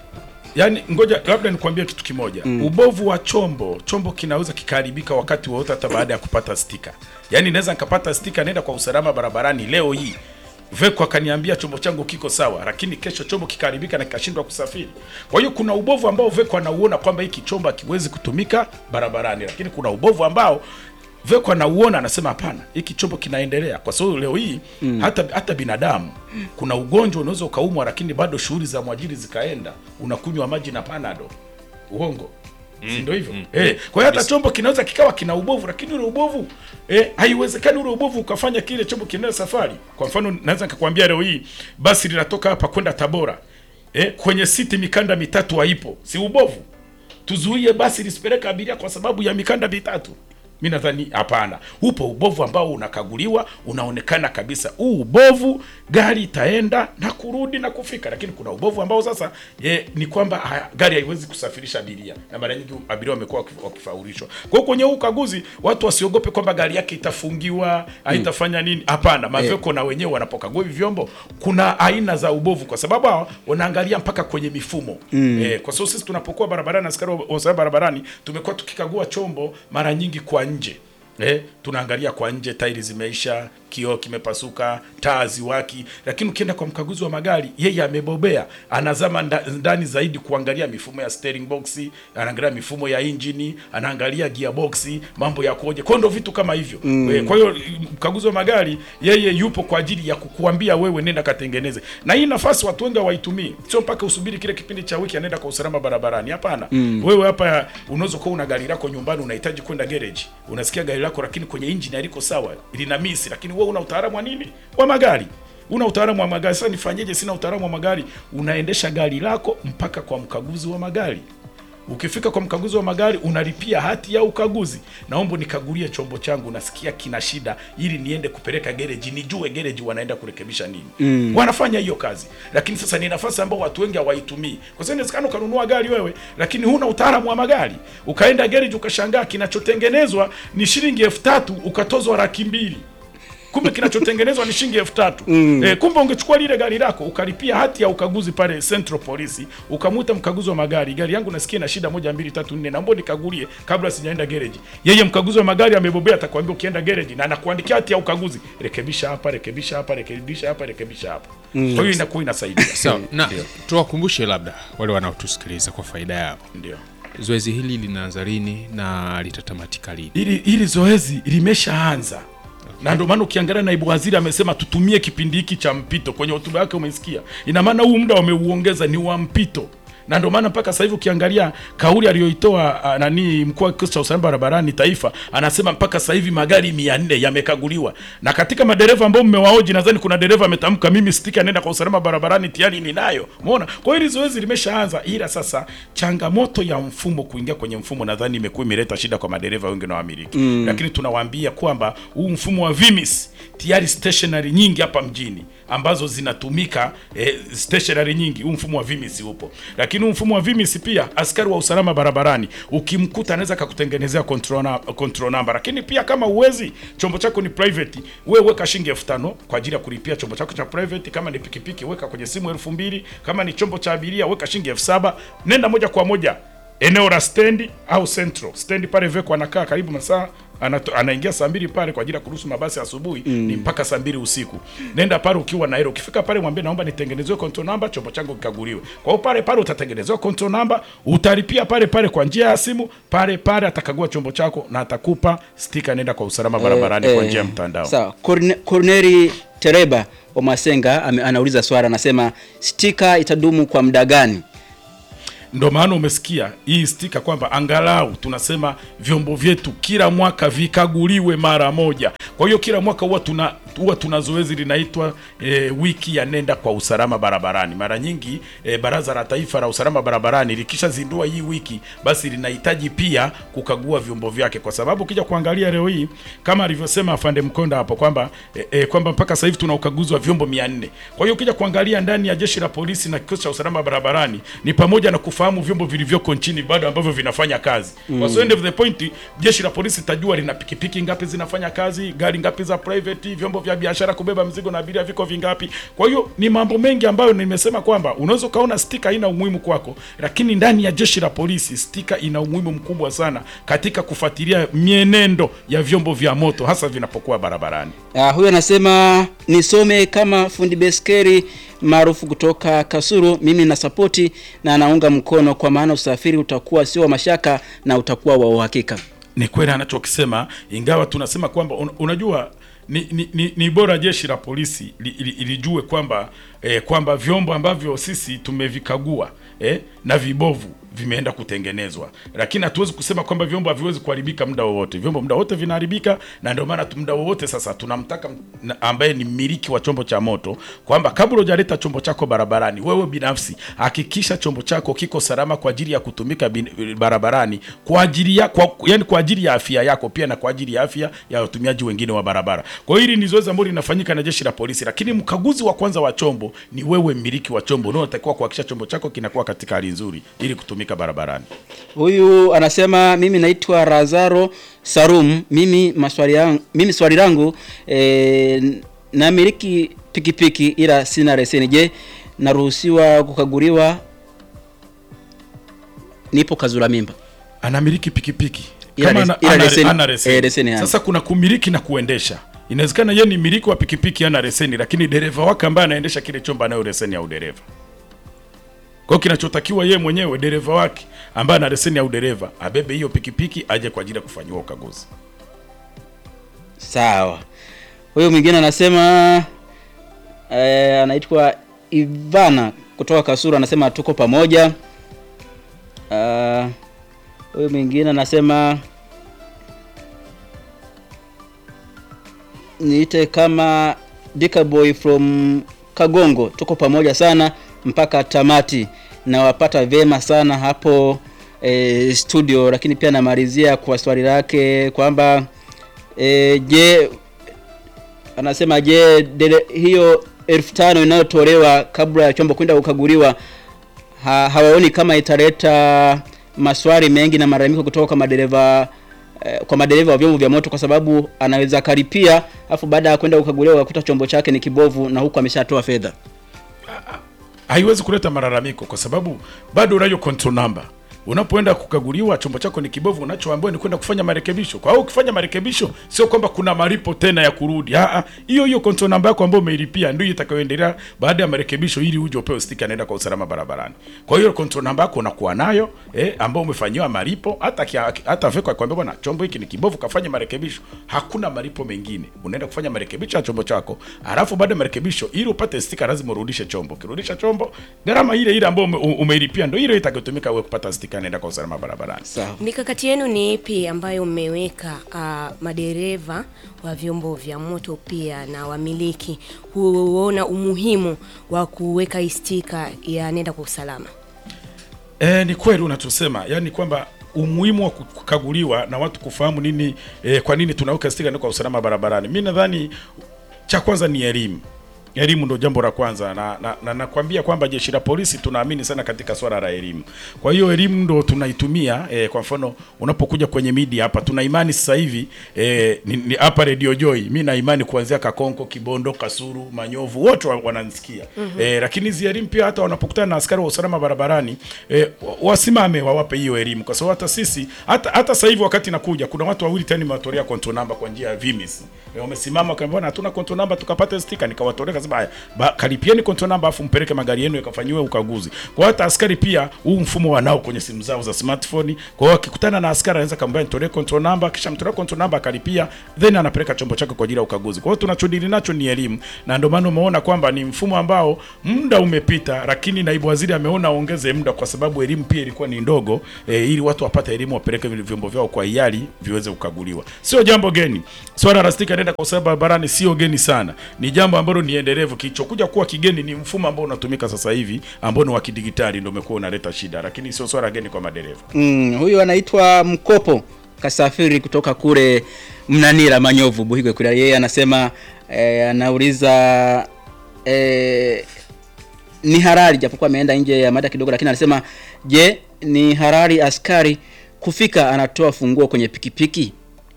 yani ngoja labda nikwambie kitu kimoja mm. ubovu wa chombo chombo kinaweza kikaharibika wakati wowote hata baada ya kupata stika yani naweza nikapata stika nenda kwa usalama barabarani leo hii veko akaniambia chombo changu kiko sawa lakini kesho chombo kikaharibika na kikashindwa kusafiri kwa hiyo kuna ubovu ambao veko anauona kwamba hiki chombo hakiwezi kutumika barabarani lakini kuna ubovu ambao Veko anauona anasema hapana, hiki chombo kinaendelea, kwa sababu leo hii mm. hata hata binadamu kuna ugonjwa unaweza ukaumwa, lakini bado shughuli za mwajiri zikaenda, unakunywa maji na panado, uongo si ndio hivyo eh? Kwa hiyo hata chombo kinaweza kikawa kina ubovu, lakini ule ubovu eh, haiwezekani ule ubovu ukafanya kile chombo kiendelee safari. Kwa mfano, naweza nikakwambia leo hii basi linatoka hapa kwenda Tabora eh, kwenye siti mikanda mitatu haipo, si ubovu? tuzuie basi lisipeleka abiria kwa sababu ya mikanda mitatu mi nadhani hapana upo ubovu ambao unakaguliwa unaonekana kabisa huu ubovu gari itaenda na kurudi na kufika lakini kuna ubovu ambao sasa ye, ni kwamba haya, gari haiwezi kusafirisha abiria na mara nyingi abiria wamekuwa wakif- wakifaulishwa kwa hiyo kwenye huu ukaguzi watu wasiogope kwamba gari yake itafungiwa haitafanya nini hapana maveko na wenyewe wanapokagua hivi vyombo kuna aina za ubovu kwa sababu hawa wanaangalia mpaka kwenye mifumo mm. eh, kwa sababu sisi tunapokuwa barabarani askari wa wa usalama barabarani tumekuwa tukikagua chombo mara nyingi kwa nje Eh, tunaangalia kwa nje, tairi zimeisha, kioo kimepasuka, taa ziwaki. Lakini ukienda kwa mkaguzi wa magari, yeye amebobea, anazama nda, ndani zaidi kuangalia mifumo ya steering box, anaangalia mifumo ya injini, anaangalia gearbox, mambo yakoje. Kwa hiyo ndo vitu kama hivyo mm. Eh, kwa hiyo mkaguzi wa magari yeye yupo kwa ajili ya kukuambia wewe nenda katengeneze, na hii nafasi watu wengi hawaitumii. Sio mpaka usubiri kile kipindi cha wiki anaenda kwa usalama barabarani, hapana mm. Wewe hapa unaweza kuwa una gari lako nyumbani, unahitaji kwenda garage, unasikia gari lako lakini kwenye engine haliko sawa, lina misi, lakini wewe una utaalamu wa nini wa magari una utaalamu wa magari. Sasa nifanyeje? Sina utaalamu wa magari. Unaendesha gari lako mpaka kwa mkaguzi wa magari. Ukifika kwa mkaguzi wa magari unalipia hati ya ukaguzi, naomba nikagulie chombo changu, nasikia kina shida, ili niende kupeleka gereji, nijue gereji wanaenda kurekebisha nini. Mm. Wanafanya hiyo kazi, lakini sasa ni nafasi ambayo watu wengi hawaitumii, kwa sababu inawezekana ukanunua gari wewe, lakini huna utaalamu wa magari, ukaenda gereji ukashangaa kinachotengenezwa ni shilingi elfu tatu ukatozwa laki mbili kumbe kinachotengenezwa ni shilingi elfu tatu mm. E, kumbe ungechukua lile gari lako ukalipia hati ya ukaguzi pale Central Police, ukamuita mkaguzi wa magari, gari yangu nasikia na shida moja mbili tatu nne, naomba nikagulie kabla sijaenda garage. Yeye mkaguzi wa magari amebobea, atakwambia ukienda garage na anakuandikia hati ya ukaguzi, rekebisha hapa, rekebisha hapa, rekebisha hapa, rekebisha hapa. Kwa hiyo inakuwa inasaidia. Sawa, na tuwakumbushe labda wale wanaotusikiliza kwa faida yao, Ndio. zoezi hili linaanza lini na litatamatika lini? Hili hili zoezi limeshaanza na ndio maana ukiangalia naibu waziri amesema tutumie kipindi hiki cha mpito. Kwenye hotuba yake umesikia, ina maana huu muda wameuongeza ni wa mpito, na ndio maana mpaka sasa hivi ukiangalia kauli aliyoitoa ah, nani mkuu wa kikosi cha usalama barabarani taifa, anasema mpaka sasa hivi magari 400 yamekaguliwa, na katika madereva ambao mmewaoji, nadhani kuna dereva ametamka, mimi stika nenda kwa usalama barabarani tayari ninayo. Umeona? Kwa hiyo hili zoezi limeshaanza, ila sasa changamoto ya mfumo kuingia kwenye mfumo nadhani imekuwa imeleta shida kwa madereva wengi na wamiliki mm. Lakini tunawaambia kwamba huu mfumo wa VIMIS tayari stationary nyingi hapa mjini ambazo zinatumika eh, stationary nyingi, huu mfumo wa VIMIS upo, lakini huu mfumo wa VIMIS pia askari wa usalama barabarani ukimkuta anaweza akakutengenezea control, na, control number. Lakini pia kama uwezi chombo chako ni private, wewe weka shilingi elfu tano kwa ajili ya kulipia chombo chako cha private. Kama ni pikipiki weka kwenye simu elfu mbili kama ni chombo cha abiria weka shilingi elfu saba nenda moja kwa moja eneo la stendi au central stendi pale Veko anakaa karibu masaa anato, anaingia saa mbili pale kwa ajili ya kuruhusu mabasi asubuhi ni mpaka saa mbili usiku. Nenda pale ukiwa na hilo, ukifika pale mwambie naomba nitengenezewe control number, chombo changu kikaguliwe. Kwa hiyo pale pale utatengenezewa control number, utalipia pale pale kwa njia ya simu, pale pale atakagua chombo chako na atakupa stika, nenda kwa usalama barabarani kwa njia ya mtandao. Sawa. Corne- Corneli Tereba wa Masenga ame- anauliza swali, anasema stika itadumu kwa muda gani? Ndo maana umesikia hii stika kwamba angalau tunasema vyombo vyetu kila mwaka vikaguliwe mara moja. Kwa hiyo kila mwaka huwa tuna huwa tuna zoezi linaitwa e, wiki ya nenda kwa usalama barabarani. Mara nyingi e, Baraza la Taifa la Usalama Barabarani likishazindua hii wiki, basi linahitaji pia kukagua vyombo vyake, kwa sababu ukija kuangalia leo hii kama alivyosema afande Mkonda hapo kwamba e, e, kwamba mpaka sasa hivi tuna ukaguzi wa vyombo 400. Kwa hiyo ukija kuangalia ndani ya jeshi la polisi na kikosi cha usalama barabarani ni pamoja na kufahamu vyombo vilivyoko nchini bado ambavyo vinafanya kazi. Mm. Kwa so end of the point jeshi la polisi tajua lina pikipiki ngapi zinafanya kazi, gari ngapi za private, vyombo vya biashara kubeba mzigo na abiria viko vingapi. Kwa hiyo ni mambo mengi ambayo nimesema kwamba unaweza ukaona stika haina umuhimu kwako, lakini ndani ya jeshi la polisi stika ina umuhimu mkubwa sana katika kufuatilia mienendo ya vyombo vya moto hasa vinapokuwa barabarani. Uh, huyu anasema nisome kama fundi beskeri maarufu kutoka Kasuru. Mimi na sapoti na anaunga mkono, kwa maana usafiri utakuwa sio wa mashaka na utakuwa wa uhakika. ni kweli anachokisema, ingawa tunasema kwamba un, unajua ni, ni, ni, ni bora jeshi la polisi li, li, lijue kwamba eh, kwamba vyombo ambavyo sisi tumevikagua eh, na vibovu vimeenda kutengenezwa, lakini hatuwezi kusema kwamba vyombo haviwezi kuharibika muda wowote. Vyombo muda wote vinaharibika, na ndio maana tu- muda wowote sasa tunamtaka m- ambaye ni mmiliki wa chombo cha moto kwamba kabla hujaleta chombo chako barabarani, wewe binafsi hakikisha chombo chako kiko salama kwa ajili ya kutumika bin, barabarani kwa ajili ya kwa, yani kwa ajili ya afya yako pia na kwa ajili ya afya ya watumiaji wengine wa barabara. Kwa hiyo hili ni zoezi ambalo linafanyika na jeshi la polisi, lakini mkaguzi wa kwanza wa chombo ni wewe mmiliki wa chombo, unaotakiwa kuhakikisha chombo chako kinakuwa katika hali nzuri ili kutumika barabarani. Huyu anasema mimi naitwa Razaro Sarum. Mimi maswali yangu, mimi swali langu e, namiliki pikipiki ila sina leseni. Je, naruhusiwa kukaguliwa? Nipo kazura mimba. anamiliki pikipiki Ila kama les- ana, ila ana, leseni- ana leseni. eh, leseni hana. Sasa kuna kumiliki na kuendesha. Inawezekana yeye ni miliki wa pikipiki ana leseni, lakini dereva wake ambaye anaendesha kile chombo anayo leseni ya udereva. Kwa hiyo kinachotakiwa yeye mwenyewe dereva wake ambaye ana leseni ya udereva abebe hiyo pikipiki aje kwa ajili ya kufanyiwa ukaguzi. Sawa. Huyu mwingine anasema eh, anaitwa Ivana kutoka Kasura, anasema tuko pamoja. Ah, Huyu mwingine anasema niite kama Dika Boy from Kagongo, tuko pamoja sana mpaka tamati, nawapata vyema sana hapo eh, studio, lakini pia namalizia kwa swali lake kwamba E, je, anasema je, dele, hiyo elfu tano inayotolewa kabla ya chombo kwenda kukaguliwa ha, hawaoni kama italeta maswali mengi na malalamiko kutoka kwa madereva eh, kwa madereva wa vyombo vya moto, kwa sababu anaweza akaripia afu baada ya kwenda kukaguliwa akakuta chombo chake ni kibovu na huku ameshatoa fedha. haiwezi kuleta malalamiko kwa sababu bado unayo control number. Unapoenda kukaguliwa chombo chako ni kibovu, unachoambiwa ni kwenda kufanya marekebisho. Kwa hiyo ukifanya marekebisho, sio kwamba kuna malipo tena ya kurudi. Ah ah, hiyo hiyo control number yako ambayo umeilipia ndio itakayoendelea baada ya marekebisho, ili uje upewe stika inaenda kwa usalama barabarani. Kwa hiyo control number yako unakuwa nayo eh, ambayo umefanyiwa malipo. Hata kia, hata veko akwambia bwana, chombo hiki ni kibovu, kafanya marekebisho. Hakuna malipo mengine, unaenda kufanya marekebisho ya chombo chako, alafu baada ya marekebisho, ili upate stika lazima urudishe chombo. Ukirudisha chombo, gharama ile ile ambayo ume- umeilipia ndio ile itakayotumika wewe kupata stika inaenda kwa usalama barabarani. Sawa. Mikakati yenu ni ipi ambayo mmeweka uh, madereva wa vyombo vya moto pia na wamiliki huona umuhimu wa kuweka hii stika ya nenda kwa usalama? E, ni kweli unachosema, yani kwamba umuhimu wa kukaguliwa na watu kufahamu nini e, kwa nini tunaweka stika ndio kwa usalama barabarani. Mimi nadhani cha kwanza ni elimu Elimu ndo jambo la kwanza, na na, na nakwambia kwamba jeshi la polisi tunaamini sana katika swala la elimu. Kwa hiyo elimu ndo tunaitumia eh, kwa mfano unapokuja kwenye media hapa, tuna imani sasa hivi eh, ni, ni hapa Radio Joy, mi na imani kuanzia Kakonko, Kibondo, Kasuru, Manyovu wote wa- wananisikia Mhm. eh, lakini hizi elimu pia hata wanapokutana na askari wa usalama barabarani eh, wa- wasimame wawape hiyo elimu, kwa sababu hata sisi hata hata sasa hivi wakati nakuja, kuna watu wawili tena nimewatolea control number kwa njia ya Vimis eh, wamesimama wakaniambia hatuna control number, tukapata sticker, nikawatolea kasema haya, ba- kalipieni control number afu mpeleke magari yenu yakafanyiwe ukaguzi. Kwa hiyo hata askari pia huu mfumo wanao kwenye simu zao za smartphone. Kwa hiyo akikutana na askari anaweza kumwambia nitolee control number, kisha mtolea control number akalipia, then anapeleka chombo chake kwa ajili ya ukaguzi. Kwa hiyo tunachodili nacho ni elimu, na ndio maana umeona kwamba ni mfumo ambao muda umepita, lakini naibu waziri ameona aongeze muda kwa sababu elimu pia ilikuwa ni ndogo e, ili watu wapate elimu wapeleke vile vyombo vyao kwa hiari viweze kukaguliwa. Sio jambo geni. Swala la stika nenda kwa sababu barabarani sio geni sana, ni jambo ambalo ni endelevu. Kilichokuja kuwa kigeni ni mfumo ambao unatumika sasa hivi ambao ni wa kidigitali, ndio umekuwa unaleta shida, lakini sio swala geni kwa madereva. Mm, huyu anaitwa Mkopo kasafiri kutoka kule Mnanira Manyovu Buhigwe kule. Yeye anasema eh, anauliza eh, ni halali japokuwa ameenda nje ya mada kidogo, lakini anasema je, ni halali askari kufika anatoa funguo kwenye pikipiki?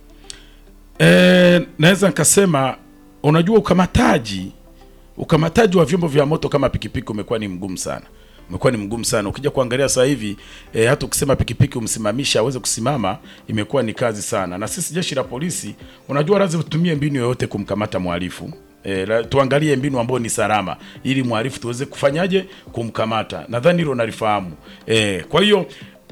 E, naweza nikasema unajua ukamataji ukamataji wa vyombo vya moto kama pikipiki umekuwa ni mgumu sana umekuwa ni mgumu sana ukija kuangalia sasa hivi e, hata ukisema pikipiki umsimamisha aweze kusimama imekuwa ni kazi sana na sisi jeshi la polisi unajua lazima tutumie mbinu yoyote kumkamata mhalifu E, la, tuangalie mbinu ambayo ni salama ili mhalifu tuweze kufanyaje kumkamata nadhani hilo nalifahamu e, kwa hiyo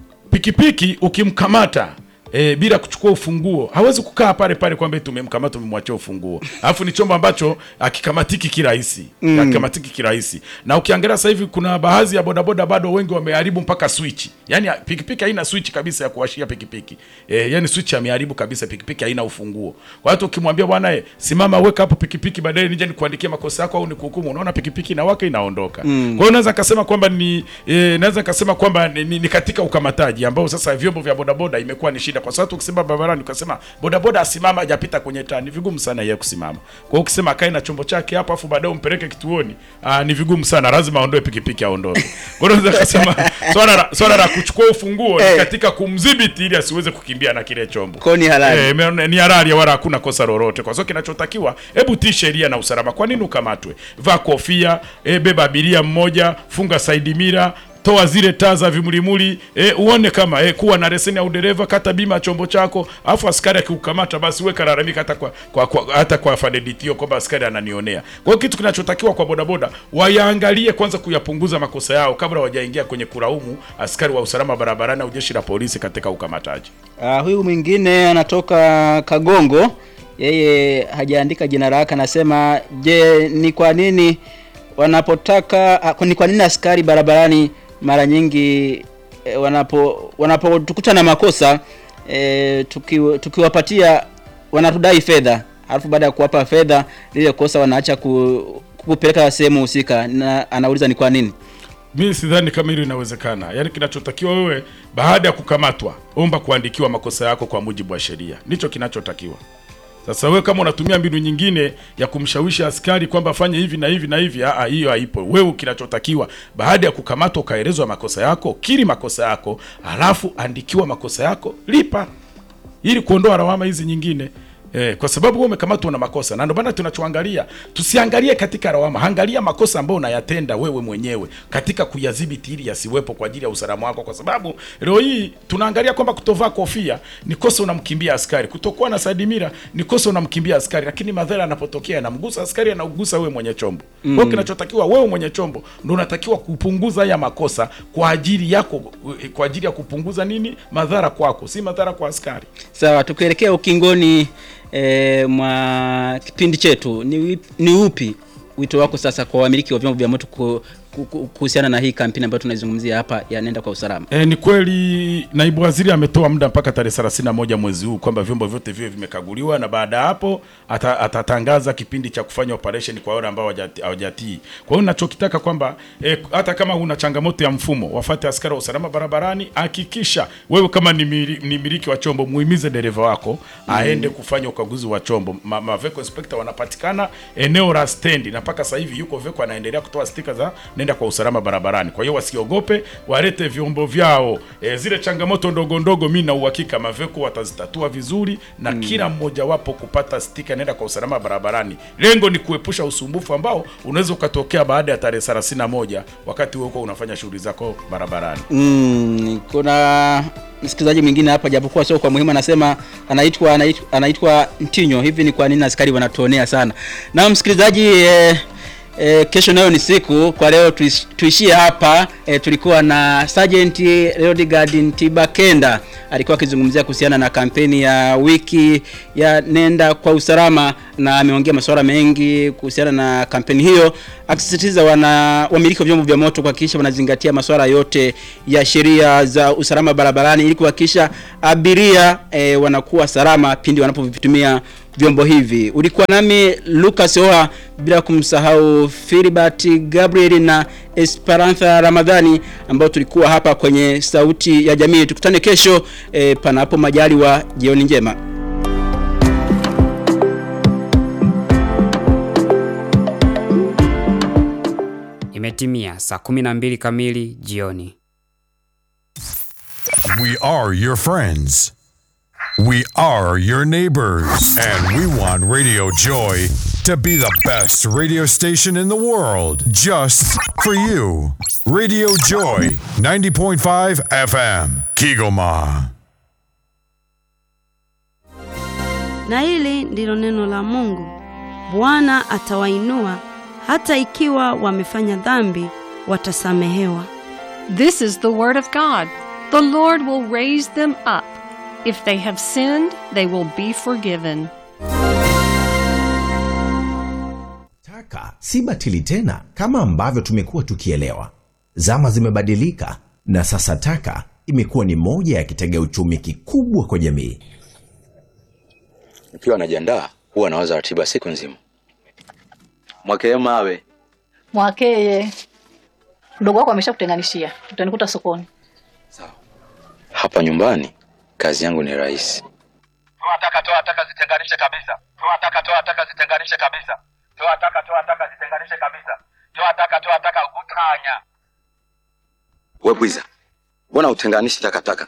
pikipiki ukimkamata E, bila kuchukua ufunguo hawezi kukaa pale pale kwamba tumemkamata tumemwachia ufunguo alafu ni chombo ambacho akikamatiki kirahisi Mm. akikamatiki kirahisi na ukiangalia sasa hivi kuna baadhi ya bodaboda bado wengi wameharibu mpaka switch yani pikipiki haina switch kabisa ya kuwashia pikipiki e, yani switch ameharibu kabisa pikipiki haina ufunguo kwa hiyo ukimwambia bwana eh, simama weka hapo pikipiki baadaye nije nikuandikie makosa yako au nikuhukumu unaona pikipiki inawaka inaondoka Mm. kwa hiyo naweza kasema kwamba ni e, naweza kasema kwamba ni, ni, ni katika ukamataji ambao sasa vyombo vya bodaboda imekuwa ni shida kwa sababu ukisema barabarani ukasema bodaboda asimama hajapita kwenye taa ni vigumu sana yeye kusimama kwa hiyo ukisema akae na chombo chake hapo afu baadaye umpeleke kituoni aa, ni vigumu sana lazima aondoe pikipiki aondoke kwa hiyo naweza kasema swala la swala la kuchukua ufunguo ni katika kumdhibiti ili asiweze kukimbia na kile chombo Kwa hiyo ni halali. Eh, me- ni halali wala hakuna kosa lolote kwa sababu kinachotakiwa hebu tii sheria na usalama kwa nini ukamatwe vaa kofia e, beba abiria mmoja funga saidi mira toa zile taa za vimulimuli e, uone kama e, kuwa na leseni ya udereva kata bima ya chombo chako alafu askari akikukamata basi weka lalamika hata kwa, kwa, kwa, hata kwa fadeditio kwamba askari ananionea kwa hiyo kitu kinachotakiwa kwa bodaboda wayaangalie kwanza kuyapunguza makosa yao kabla wajaingia kwenye kulaumu askari wa usalama barabarani au jeshi la polisi katika ukamataji Uh, huyu mwingine anatoka Kagongo, yeye hajaandika jina lake, anasema je, ni kwa nini wanapotaka ah, ni kwa nini askari barabarani mara nyingi eh, wanapo wanapotukuta na makosa eh, tuki, tukiwapatia wanatudai fedha, alafu baada ya kuwapa fedha lile kosa wanaacha ku, kupeleka sehemu husika, na anauliza ni kwa nini? mi sidhani kama hilo inawezekana yaani kinachotakiwa wewe baada ya kukamatwa omba kuandikiwa makosa yako kwa mujibu wa sheria ndicho kinachotakiwa sasa wewe kama unatumia mbinu nyingine ya kumshawishi askari kwamba afanye hivi na hivi na hivi aa, hiyo haipo wewe kinachotakiwa baada ya kukamatwa ukaelezwa makosa yako kiri makosa yako alafu andikiwa makosa yako lipa ili kuondoa lawama hizi nyingine Eh, kwa sababu wewe umekamatwa na makosa na ndio maana tunachoangalia tusiangalie katika lawama, angalia makosa ambayo unayatenda wewe mwenyewe katika kuyadhibiti ili yasiwepo kwa ajili ya usalama wako, kwa sababu leo hii tunaangalia kwamba kutovaa kofia ni kosa, unamkimbia askari, kutokuwa na sadimira ni kosa, unamkimbia askari, lakini madhara yanapotokea yanamgusa askari, anagusa wewe mwenye chombo. Kwa hiyo Mm. kinachotakiwa wewe mwenye chombo ndio unatakiwa kupunguza haya makosa kwa ajili yako, kwa ajili ya kupunguza nini madhara kwako, si madhara kwa askari. Sawa, tukielekea ukingoni e, mwa kipindi chetu, ni, wip- ni upi wito wako sasa kwa wamiliki wa vyombo vya moto ku, ku- ku- kuhusiana na hii kampeni ambayo tunaizungumzia hapa ya nenda kwa usalama? E, ni kweli naibu waziri ametoa muda mpaka tarehe 31 mwezi huu kwamba vyombo vyote viwe vimekaguliwa na baada ya hapo ata, atatangaza kipindi cha kufanya operation kwa wale ambao hawajati- hawajatii. Kwa hiyo ninachokitaka kwamba e, hata kama una changamoto ya mfumo, wafate askari wa usalama barabarani, hakikisha wewe kama ni mili- ni miliki wa chombo, muhimize dereva wako aende kufanya ukaguzi wa chombo. Ma, ma vehicle inspector wanapatikana eneo la stendi, na mpaka sasa hivi yuko veko anaendelea kutoa stika za nenda kwa usalama barabarani. Kwa hiyo wasiogope, walete vyombo vyao. E, zile changamoto ndogo ndogo, mimi na uhakika maveko watazitatua vizuri na kila mmoja wapo kupata stika nenda kwa usalama barabarani. Lengo ni kuepusha usumbufu ambao unaweza ukatokea baada ya tarehe 31 wakati wewe uko unafanya shughuli zako barabarani. Mm, kuna msikilizaji mwingine hapa japokuwa sio kwa muhimu anasema anaitwa anaitwa, anaitwa Ntinyo. Hivi ni kwa nini askari wanatuonea sana? Na msikilizaji eh, eh, kesho nayo ni siku. Kwa leo tuish- tuishie hapa. Eh, tulikuwa na Sergeant Leodegar Ntibakenda alikuwa akizungumzia kuhusiana na kampeni ya wiki ya nenda kwa usalama, na ameongea masuala mengi kuhusiana na kampeni hiyo, akisisitiza wana wamiliki wa vyombo vya moto kuhakikisha wanazingatia masuala yote ya sheria za usalama barabarani ili kuhakikisha abiria eh, wanakuwa salama pindi wanapovitumia vyombo hivi. Ulikuwa nami Lucas Oha, bila kumsahau Filibert Gabriel na Esperanza Ramadhani ambao tulikuwa hapa kwenye Sauti ya Jamii. Tukutane kesho eh, panapo majaliwa. Jioni njema. Imetimia saa 12 kamili jioni. We are your friends. We are your neighbors. And we want Radio Joy to be the best radio station in the world just for you. Radio Joy 90.5 FM, Kigoma. Na hili ndilo neno la Mungu. Bwana atawainua hata ikiwa wamefanya dhambi watasamehewa. This is the word of God. The Lord will raise them up. If they have sinned, they will be forgiven. Taka si batili tena kama ambavyo tumekuwa tukielewa. Zama zimebadilika na sasa taka imekuwa ni moja ya kitega uchumi kikubwa kwa jamii. Nikiwa najiandaa huwa nawaza ratiba siku nzima. Mwakee mawe Mwakeye, mdogo wako ameshakutenganishia, utanikuta sokoni. hapa nyumbani, kazi yangu ni rahisi. Toa taka, toa taka, zitenganishe kabisa. Toa taka, toa taka, zitenganishe kabisa. Toa taka, toa taka, zitenganishe kabisa. Toa taka, toa taka, utanya. We bwiza, mbona utenganishi takataka?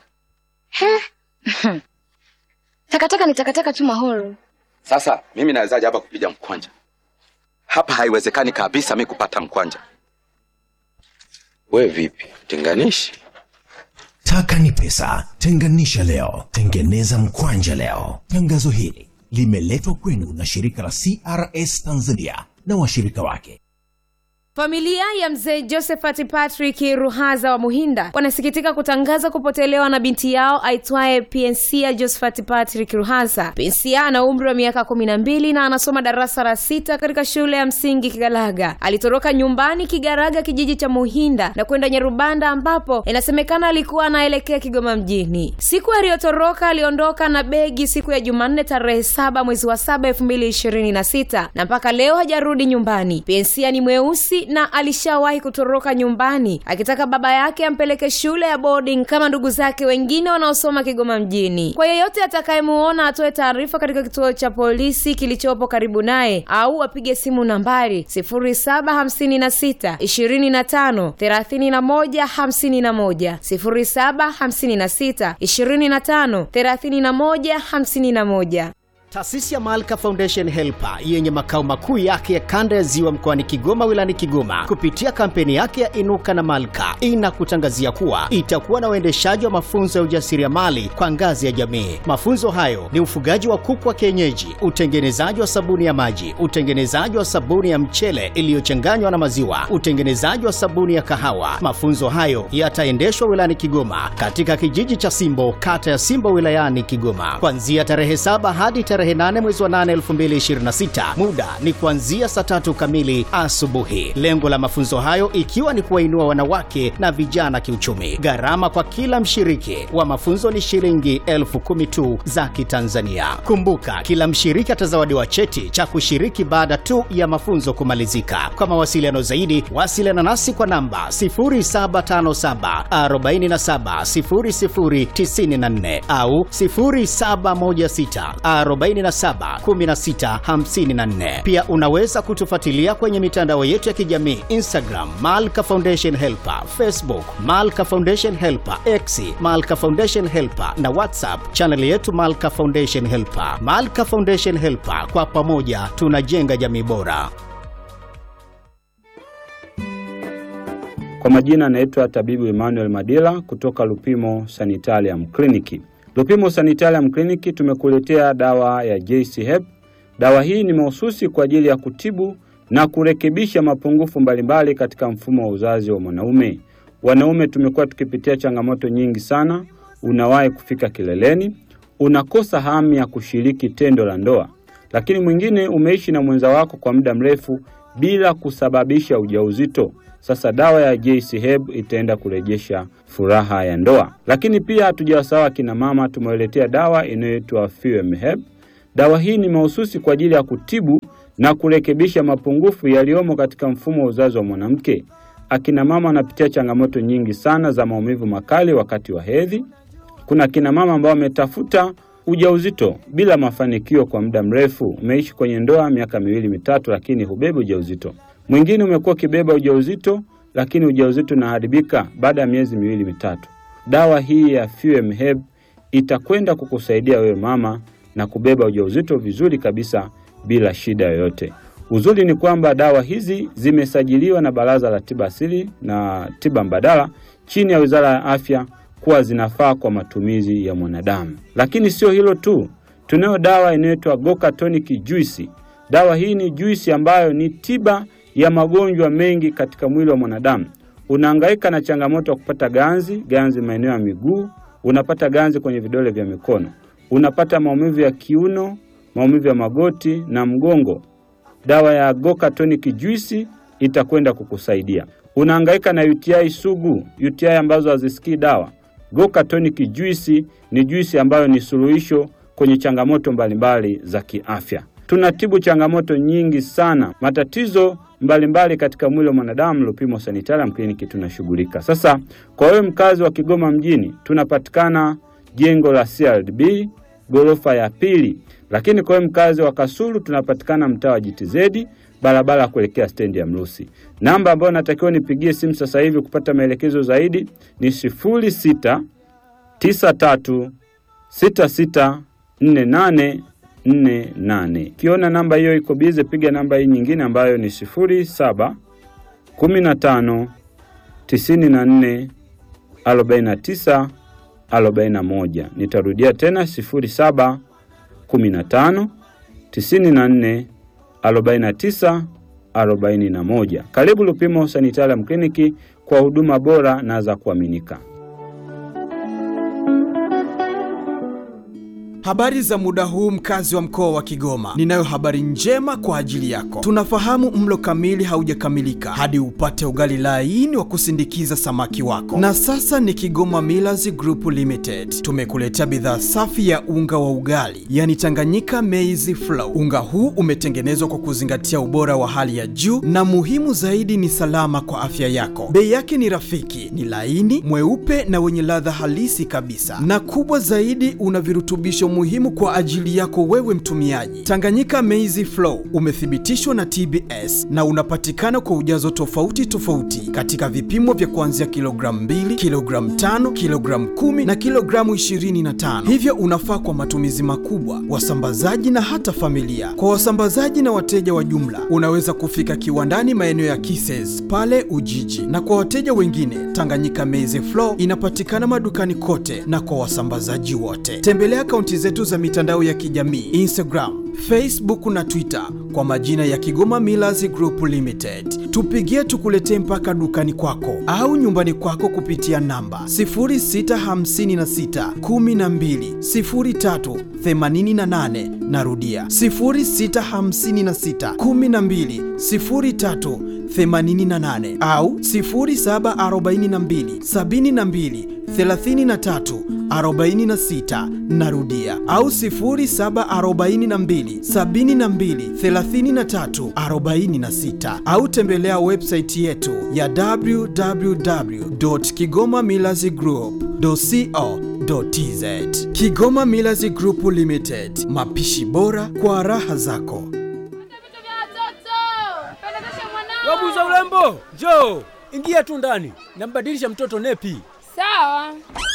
Takataka ni takataka tu mahoro. Sasa mimi nawezaje hapa kupiga mkwanja? Hapa haiwezekani kabisa mi kupata mkwanja. We vipi, tenganishi? Taka ni pesa, tenganisha leo, tengeneza mkwanja leo. Tangazo hili limeletwa kwenu na shirika la CRS Tanzania na washirika wake. Familia ya mzee Josephat Patrick Ruhaza wa Muhinda wanasikitika kutangaza kupotelewa na binti yao aitwaye Pensia Josephat Patrick Ruhaza. Pensia ana umri wa miaka kumi na mbili na anasoma darasa la sita katika shule ya msingi Kigalaga. Alitoroka nyumbani Kigaraga, kijiji cha Muhinda na kwenda Nyarubanda, ambapo inasemekana alikuwa anaelekea Kigoma mjini. Siku aliyotoroka aliondoka na begi siku ya Jumanne tarehe saba mwezi wa saba elfu mbili ishirini na sita na mpaka leo hajarudi nyumbani. Pensia ni mweusi na alishawahi kutoroka nyumbani akitaka baba yake ampeleke shule ya boarding kama ndugu zake wengine wanaosoma Kigoma mjini. Kwa yeyote atakayemuona atoe taarifa katika kituo cha polisi kilichopo karibu naye au apige simu nambari 0756 25 31 51 0756 25 31 51. Taasisi ya Malka Foundation Helper yenye makao makuu yake ya kanda ya Ziwa mkoani Kigoma wilayani Kigoma kupitia kampeni yake ya Inuka na Malka inakutangazia kuwa itakuwa na uendeshaji wa mafunzo ya ujasiriamali kwa ngazi ya jamii. Mafunzo hayo ni ufugaji wa kuku wa kienyeji, utengenezaji wa sabuni ya maji, utengenezaji wa sabuni ya mchele iliyochanganywa na maziwa, utengenezaji wa sabuni ya kahawa. Mafunzo hayo yataendeshwa wilayani Kigoma katika kijiji cha Simbo, kata ya Simbo wilayani Kigoma kuanzia tarehe saba hadi tarehe tarehe 8 mwezi wa 8 2026. Muda ni kuanzia saa tatu kamili asubuhi. Lengo la mafunzo hayo ikiwa ni kuwainua wanawake na vijana kiuchumi. Gharama kwa kila mshiriki wa mafunzo ni shilingi elfu kumi tu za Kitanzania. Kumbuka, kila mshiriki atazawadiwa cheti cha kushiriki baada tu ya mafunzo kumalizika. Kwa mawasiliano zaidi, wasiliana nasi kwa namba 0757 47 0094 au 0716 47 16 54. Pia unaweza kutufuatilia kwenye mitandao yetu ya kijamii Instagram Malka Foundation Helper, Facebook Malka Foundation Helper, X Malka Foundation Helper na WhatsApp chaneli yetu Malka Foundation Helper. Malka Foundation Helper, kwa pamoja tunajenga jamii bora. Kwa majina anaitwa tabibu Emmanuel Madila kutoka Lupimo Sanitarium Clinic. Lupimo Sanitarium Clinic tumekuletea dawa ya JC Hep. Dawa hii ni mahususi kwa ajili ya kutibu na kurekebisha mapungufu mbalimbali katika mfumo wa uzazi wa mwanaume. Wanaume tumekuwa tukipitia changamoto nyingi sana. Unawahi kufika kileleni, unakosa hamu ya kushiriki tendo la ndoa, lakini mwingine umeishi na mwenza wako kwa muda mrefu bila kusababisha ujauzito. Sasa dawa ya JC Herb itaenda kurejesha furaha ya ndoa. Lakini pia hatujawasahau akina mama, tumewaletea dawa inayoitwa Fuem Herb. Dawa hii ni mahususi kwa ajili ya kutibu na kurekebisha mapungufu yaliyomo katika mfumo wa uzazi wa mwanamke. Akina mama wanapitia changamoto nyingi sana za maumivu makali wakati wa hedhi. Kuna akina mama ambao wametafuta ujauzito bila mafanikio kwa muda mrefu. Umeishi kwenye ndoa miaka miwili mitatu, lakini hubebi ujauzito. Mwingine umekuwa ukibeba ujauzito, lakini ujauzito unaharibika baada ya miezi miwili mitatu. Dawa hii ya Fuem Herb itakwenda kukusaidia wewe mama na kubeba ujauzito vizuri kabisa bila shida yoyote. Uzuri ni kwamba dawa hizi zimesajiliwa na Baraza la Tiba Asili na Tiba Mbadala chini ya Wizara ya Afya kuwa zinafaa kwa matumizi ya mwanadamu. Lakini sio hilo tu, tunayo dawa inayoitwa Goka Tonic Juice. Dawa hii ni juisi ambayo ni tiba ya magonjwa mengi katika mwili wa mwanadamu. Unahangaika na changamoto ya kupata ganzi, ganzi maeneo ya miguu, unapata ganzi kwenye vidole vya mikono, unapata maumivu ya kiuno, maumivu ya magoti na mgongo. Dawa ya Goka Tonic Juice itakwenda kukusaidia. Unahangaika na UTI sugu, UTI ambazo hazisikii dawa. Goka Tonic Juice ni juisi ambayo ni suluhisho kwenye changamoto mbalimbali za kiafya. Tunatibu changamoto nyingi sana, matatizo mbalimbali mbali katika mwili wa mwanadamu. Lupimo Sanitarium Clinic tunashughulika. Sasa kwa wewe mkazi wa Kigoma mjini, tunapatikana jengo la CRDB ghorofa ya pili, lakini kwa wewe mkazi wa Kasulu tunapatikana mtaa wa JTZ barabara ya kuelekea stendi ya Mrusi. Namba ambayo natakiwa nipigie simu sasa hivi kupata maelekezo zaidi ni sifuri sita tisa tatu sita sita nne nane nne nane. Ukiona namba hiyo iko bize, piga namba hii nyingine ambayo ni sifuri saba kumi na tano tisini na nne arobaini na tisa arobaini na moja. Nitarudia tena sifuri saba kumi na tano tisini na nne 49 41. Karibu Lupimo Sanitarium Clinic kwa huduma bora na za kuaminika. Habari za muda huu mkazi wa mkoa wa Kigoma. Ninayo habari njema kwa ajili yako. Tunafahamu mlo kamili haujakamilika hadi upate ugali laini wa kusindikiza samaki wako. Na sasa ni Kigoma Millers Group Limited. Tumekuletea bidhaa safi ya unga wa ugali, yani Tanganyika Maize Flour. Unga huu umetengenezwa kwa kuzingatia ubora wa hali ya juu na muhimu zaidi ni salama kwa afya yako. Bei yake ni rafiki, ni laini, mweupe na wenye ladha halisi kabisa. Na kubwa zaidi una virutubisho muhimu kwa ajili yako wewe mtumiaji. Tanganyika Maize Flour umethibitishwa na TBS na unapatikana kwa ujazo tofauti tofauti katika vipimo vya kuanzia kilogramu 2, kilogramu 5, kilogramu 10 na kilogramu 25. Hivyo unafaa kwa matumizi makubwa, wasambazaji na hata familia. Kwa wasambazaji na wateja wa jumla, unaweza kufika kiwandani maeneo ya Kises pale Ujiji, na kwa wateja wengine, Tanganyika Maize Flour inapatikana madukani kote na kwa wasambazaji wote. Tembelea akaunti zetu za mitandao ya kijamii Instagram, Facebook na Twitter kwa majina ya Kigoma Millers Group Limited. Tupigie tukuletee mpaka dukani kwako au nyumbani kwako kupitia namba 0656 12 03 88. Narudia 0656 12 03 88 au 0742 72 33 46 narudia au 0742 72 33 46 au tembelea website yetu ya www.kigomamillazgroup.co.tz Kigoma Millers Group Limited, mapishi bora kwa raha zako. Wabuza urembo, njoo ingia tu ndani, nambadilisha mtoto nepi. Sawa.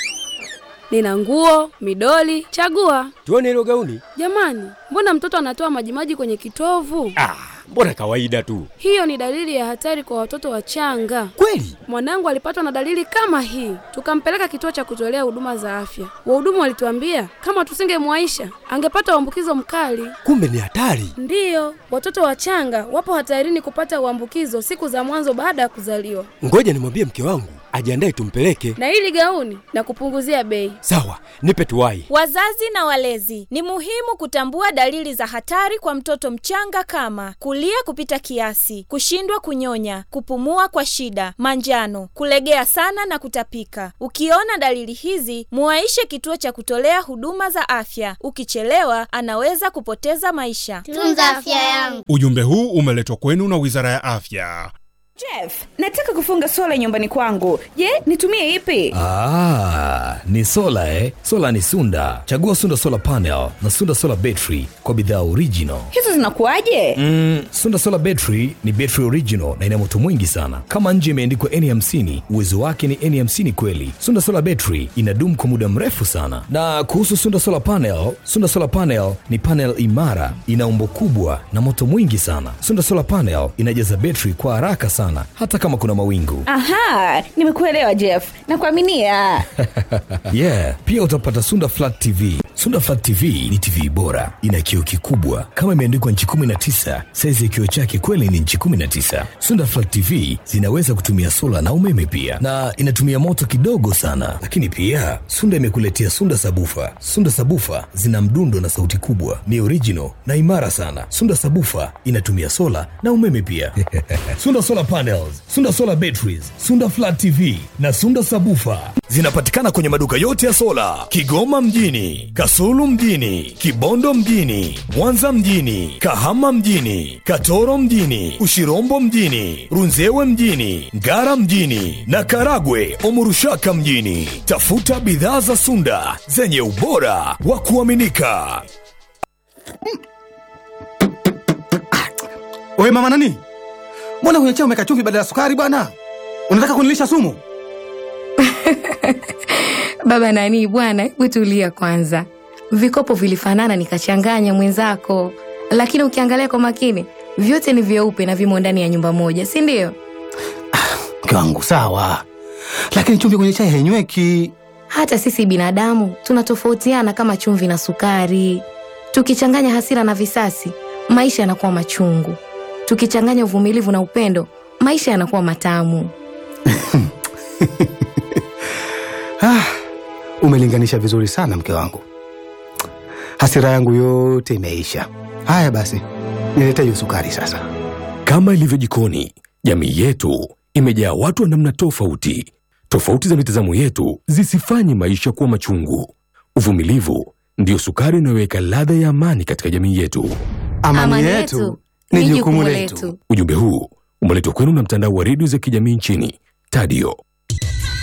Nina nguo, midoli, chagua. Tuone hilo gauni. Jamani, mbona mtoto anatoa majimaji kwenye kitovu? Ah, mbona kawaida tu. Hiyo ni dalili ya hatari kwa watoto wachanga. Kweli? Mwanangu alipatwa na dalili kama hii, tukampeleka kituo cha kutolea huduma za afya. Wahudumu walituambia kama tusingemwaisha angepata uambukizo mkali. Kumbe ni hatari. Ndiyo, watoto wachanga wapo hatarini kupata uambukizo siku za mwanzo baada ya kuzaliwa. Ngoja nimwambie mke wangu ajiandae tumpeleke. Na hili gauni na kupunguzia bei. Sawa, nipe tuwai. Wazazi na walezi, ni muhimu kutambua dalili za hatari kwa mtoto mchanga kama kulia kupita kiasi, kushindwa kunyonya, kupumua kwa shida, manjano, kulegea sana na kutapika. Ukiona dalili hizi, muwaishe kituo cha kutolea huduma za afya. Ukichelewa, anaweza kupoteza maisha. Tunza afya yangu. Ujumbe huu umeletwa kwenu na Wizara ya Afya. Jeff, nataka kufunga sola nyumbani kwangu. Je, nitumie ipi? Ah, ni sola eh? Sola ni Sunda. Chagua Sunda Solar Panel na Sunda Solar Battery kwa bidhaa original. Hizo zinakuwaje? Mm, Sunda Solar Battery ni battery original na ina moto mwingi sana. Kama nje imeandikwa N50, uwezo wake ni N50 kweli. Sunda Solar Battery inadumu kwa muda mrefu sana. Na kuhusu Sunda Solar Panel, Sunda Solar Panel ni panel imara, ina umbo kubwa na moto mwingi sana. Sunda Solar Panel inajaza battery kwa haraka sana hata kama kuna mawingu. Aha, nimekuelewa Jeff. Nakuaminia. yeah, pia utapata Sunda Flat TV. Sunda Flat TV ni TV bora, ina kioo kikubwa kama imeandikwa nchi 19. Saizi ya kioo chake kweli ni nchi 19. Sunda Flat TV zinaweza kutumia sola na umeme pia, na inatumia moto kidogo sana. Lakini pia Sunda imekuletea Sunda Sabufa. Sunda Sabufa zina mdundo na sauti kubwa, ni original na imara sana. Sunda Sabufa inatumia sola na umeme pia. Sunda Solar Panels, Sunda Solar Batteries, Sunda Flat TV na Sunda Sabufa zinapatikana kwenye maduka yote ya sola Kigoma mjini, Kasulu mjini, Kibondo mjini, Mwanza mjini, Kahama mjini, Katoro mjini, Ushirombo mjini, Runzewe mjini, Ngara mjini na Karagwe Omurushaka mjini. Tafuta bidhaa za Sunda zenye ubora wa kuaminika. Wewe mama nani? Mbona kwenye chai umeweka chumvi badala ya sukari bwana? Unataka kunilisha sumu? Baba nani bwana, hebu tulia kwanza. Vikopo vilifanana nikachanganya mwenzako, lakini ukiangalia kwa makini vyote ni vyeupe na vimo ndani ya nyumba moja, si ndio? Mke wangu sawa, lakini chumvi kwenye chai hainyweki. Hata sisi binadamu tunatofautiana kama chumvi na sukari. Tukichanganya hasira na visasi, maisha yanakuwa machungu. Tukichanganya uvumilivu na upendo, maisha yanakuwa matamu. Ah, umelinganisha vizuri sana mke wangu, hasira yangu yote imeisha. Haya basi, nilete hiyo sukari sasa. Kama ilivyo jikoni, jamii yetu imejaa watu wa namna tofauti. Tofauti za mitazamo yetu zisifanye maisha kuwa machungu. Uvumilivu ndiyo sukari inayoweka ladha ya amani katika jamii yetu. Amani, amani yetu ni jukumu letu. Ujumbe huu umeletwa kwenu na mtandao wa redio za kijamii nchini Tadio.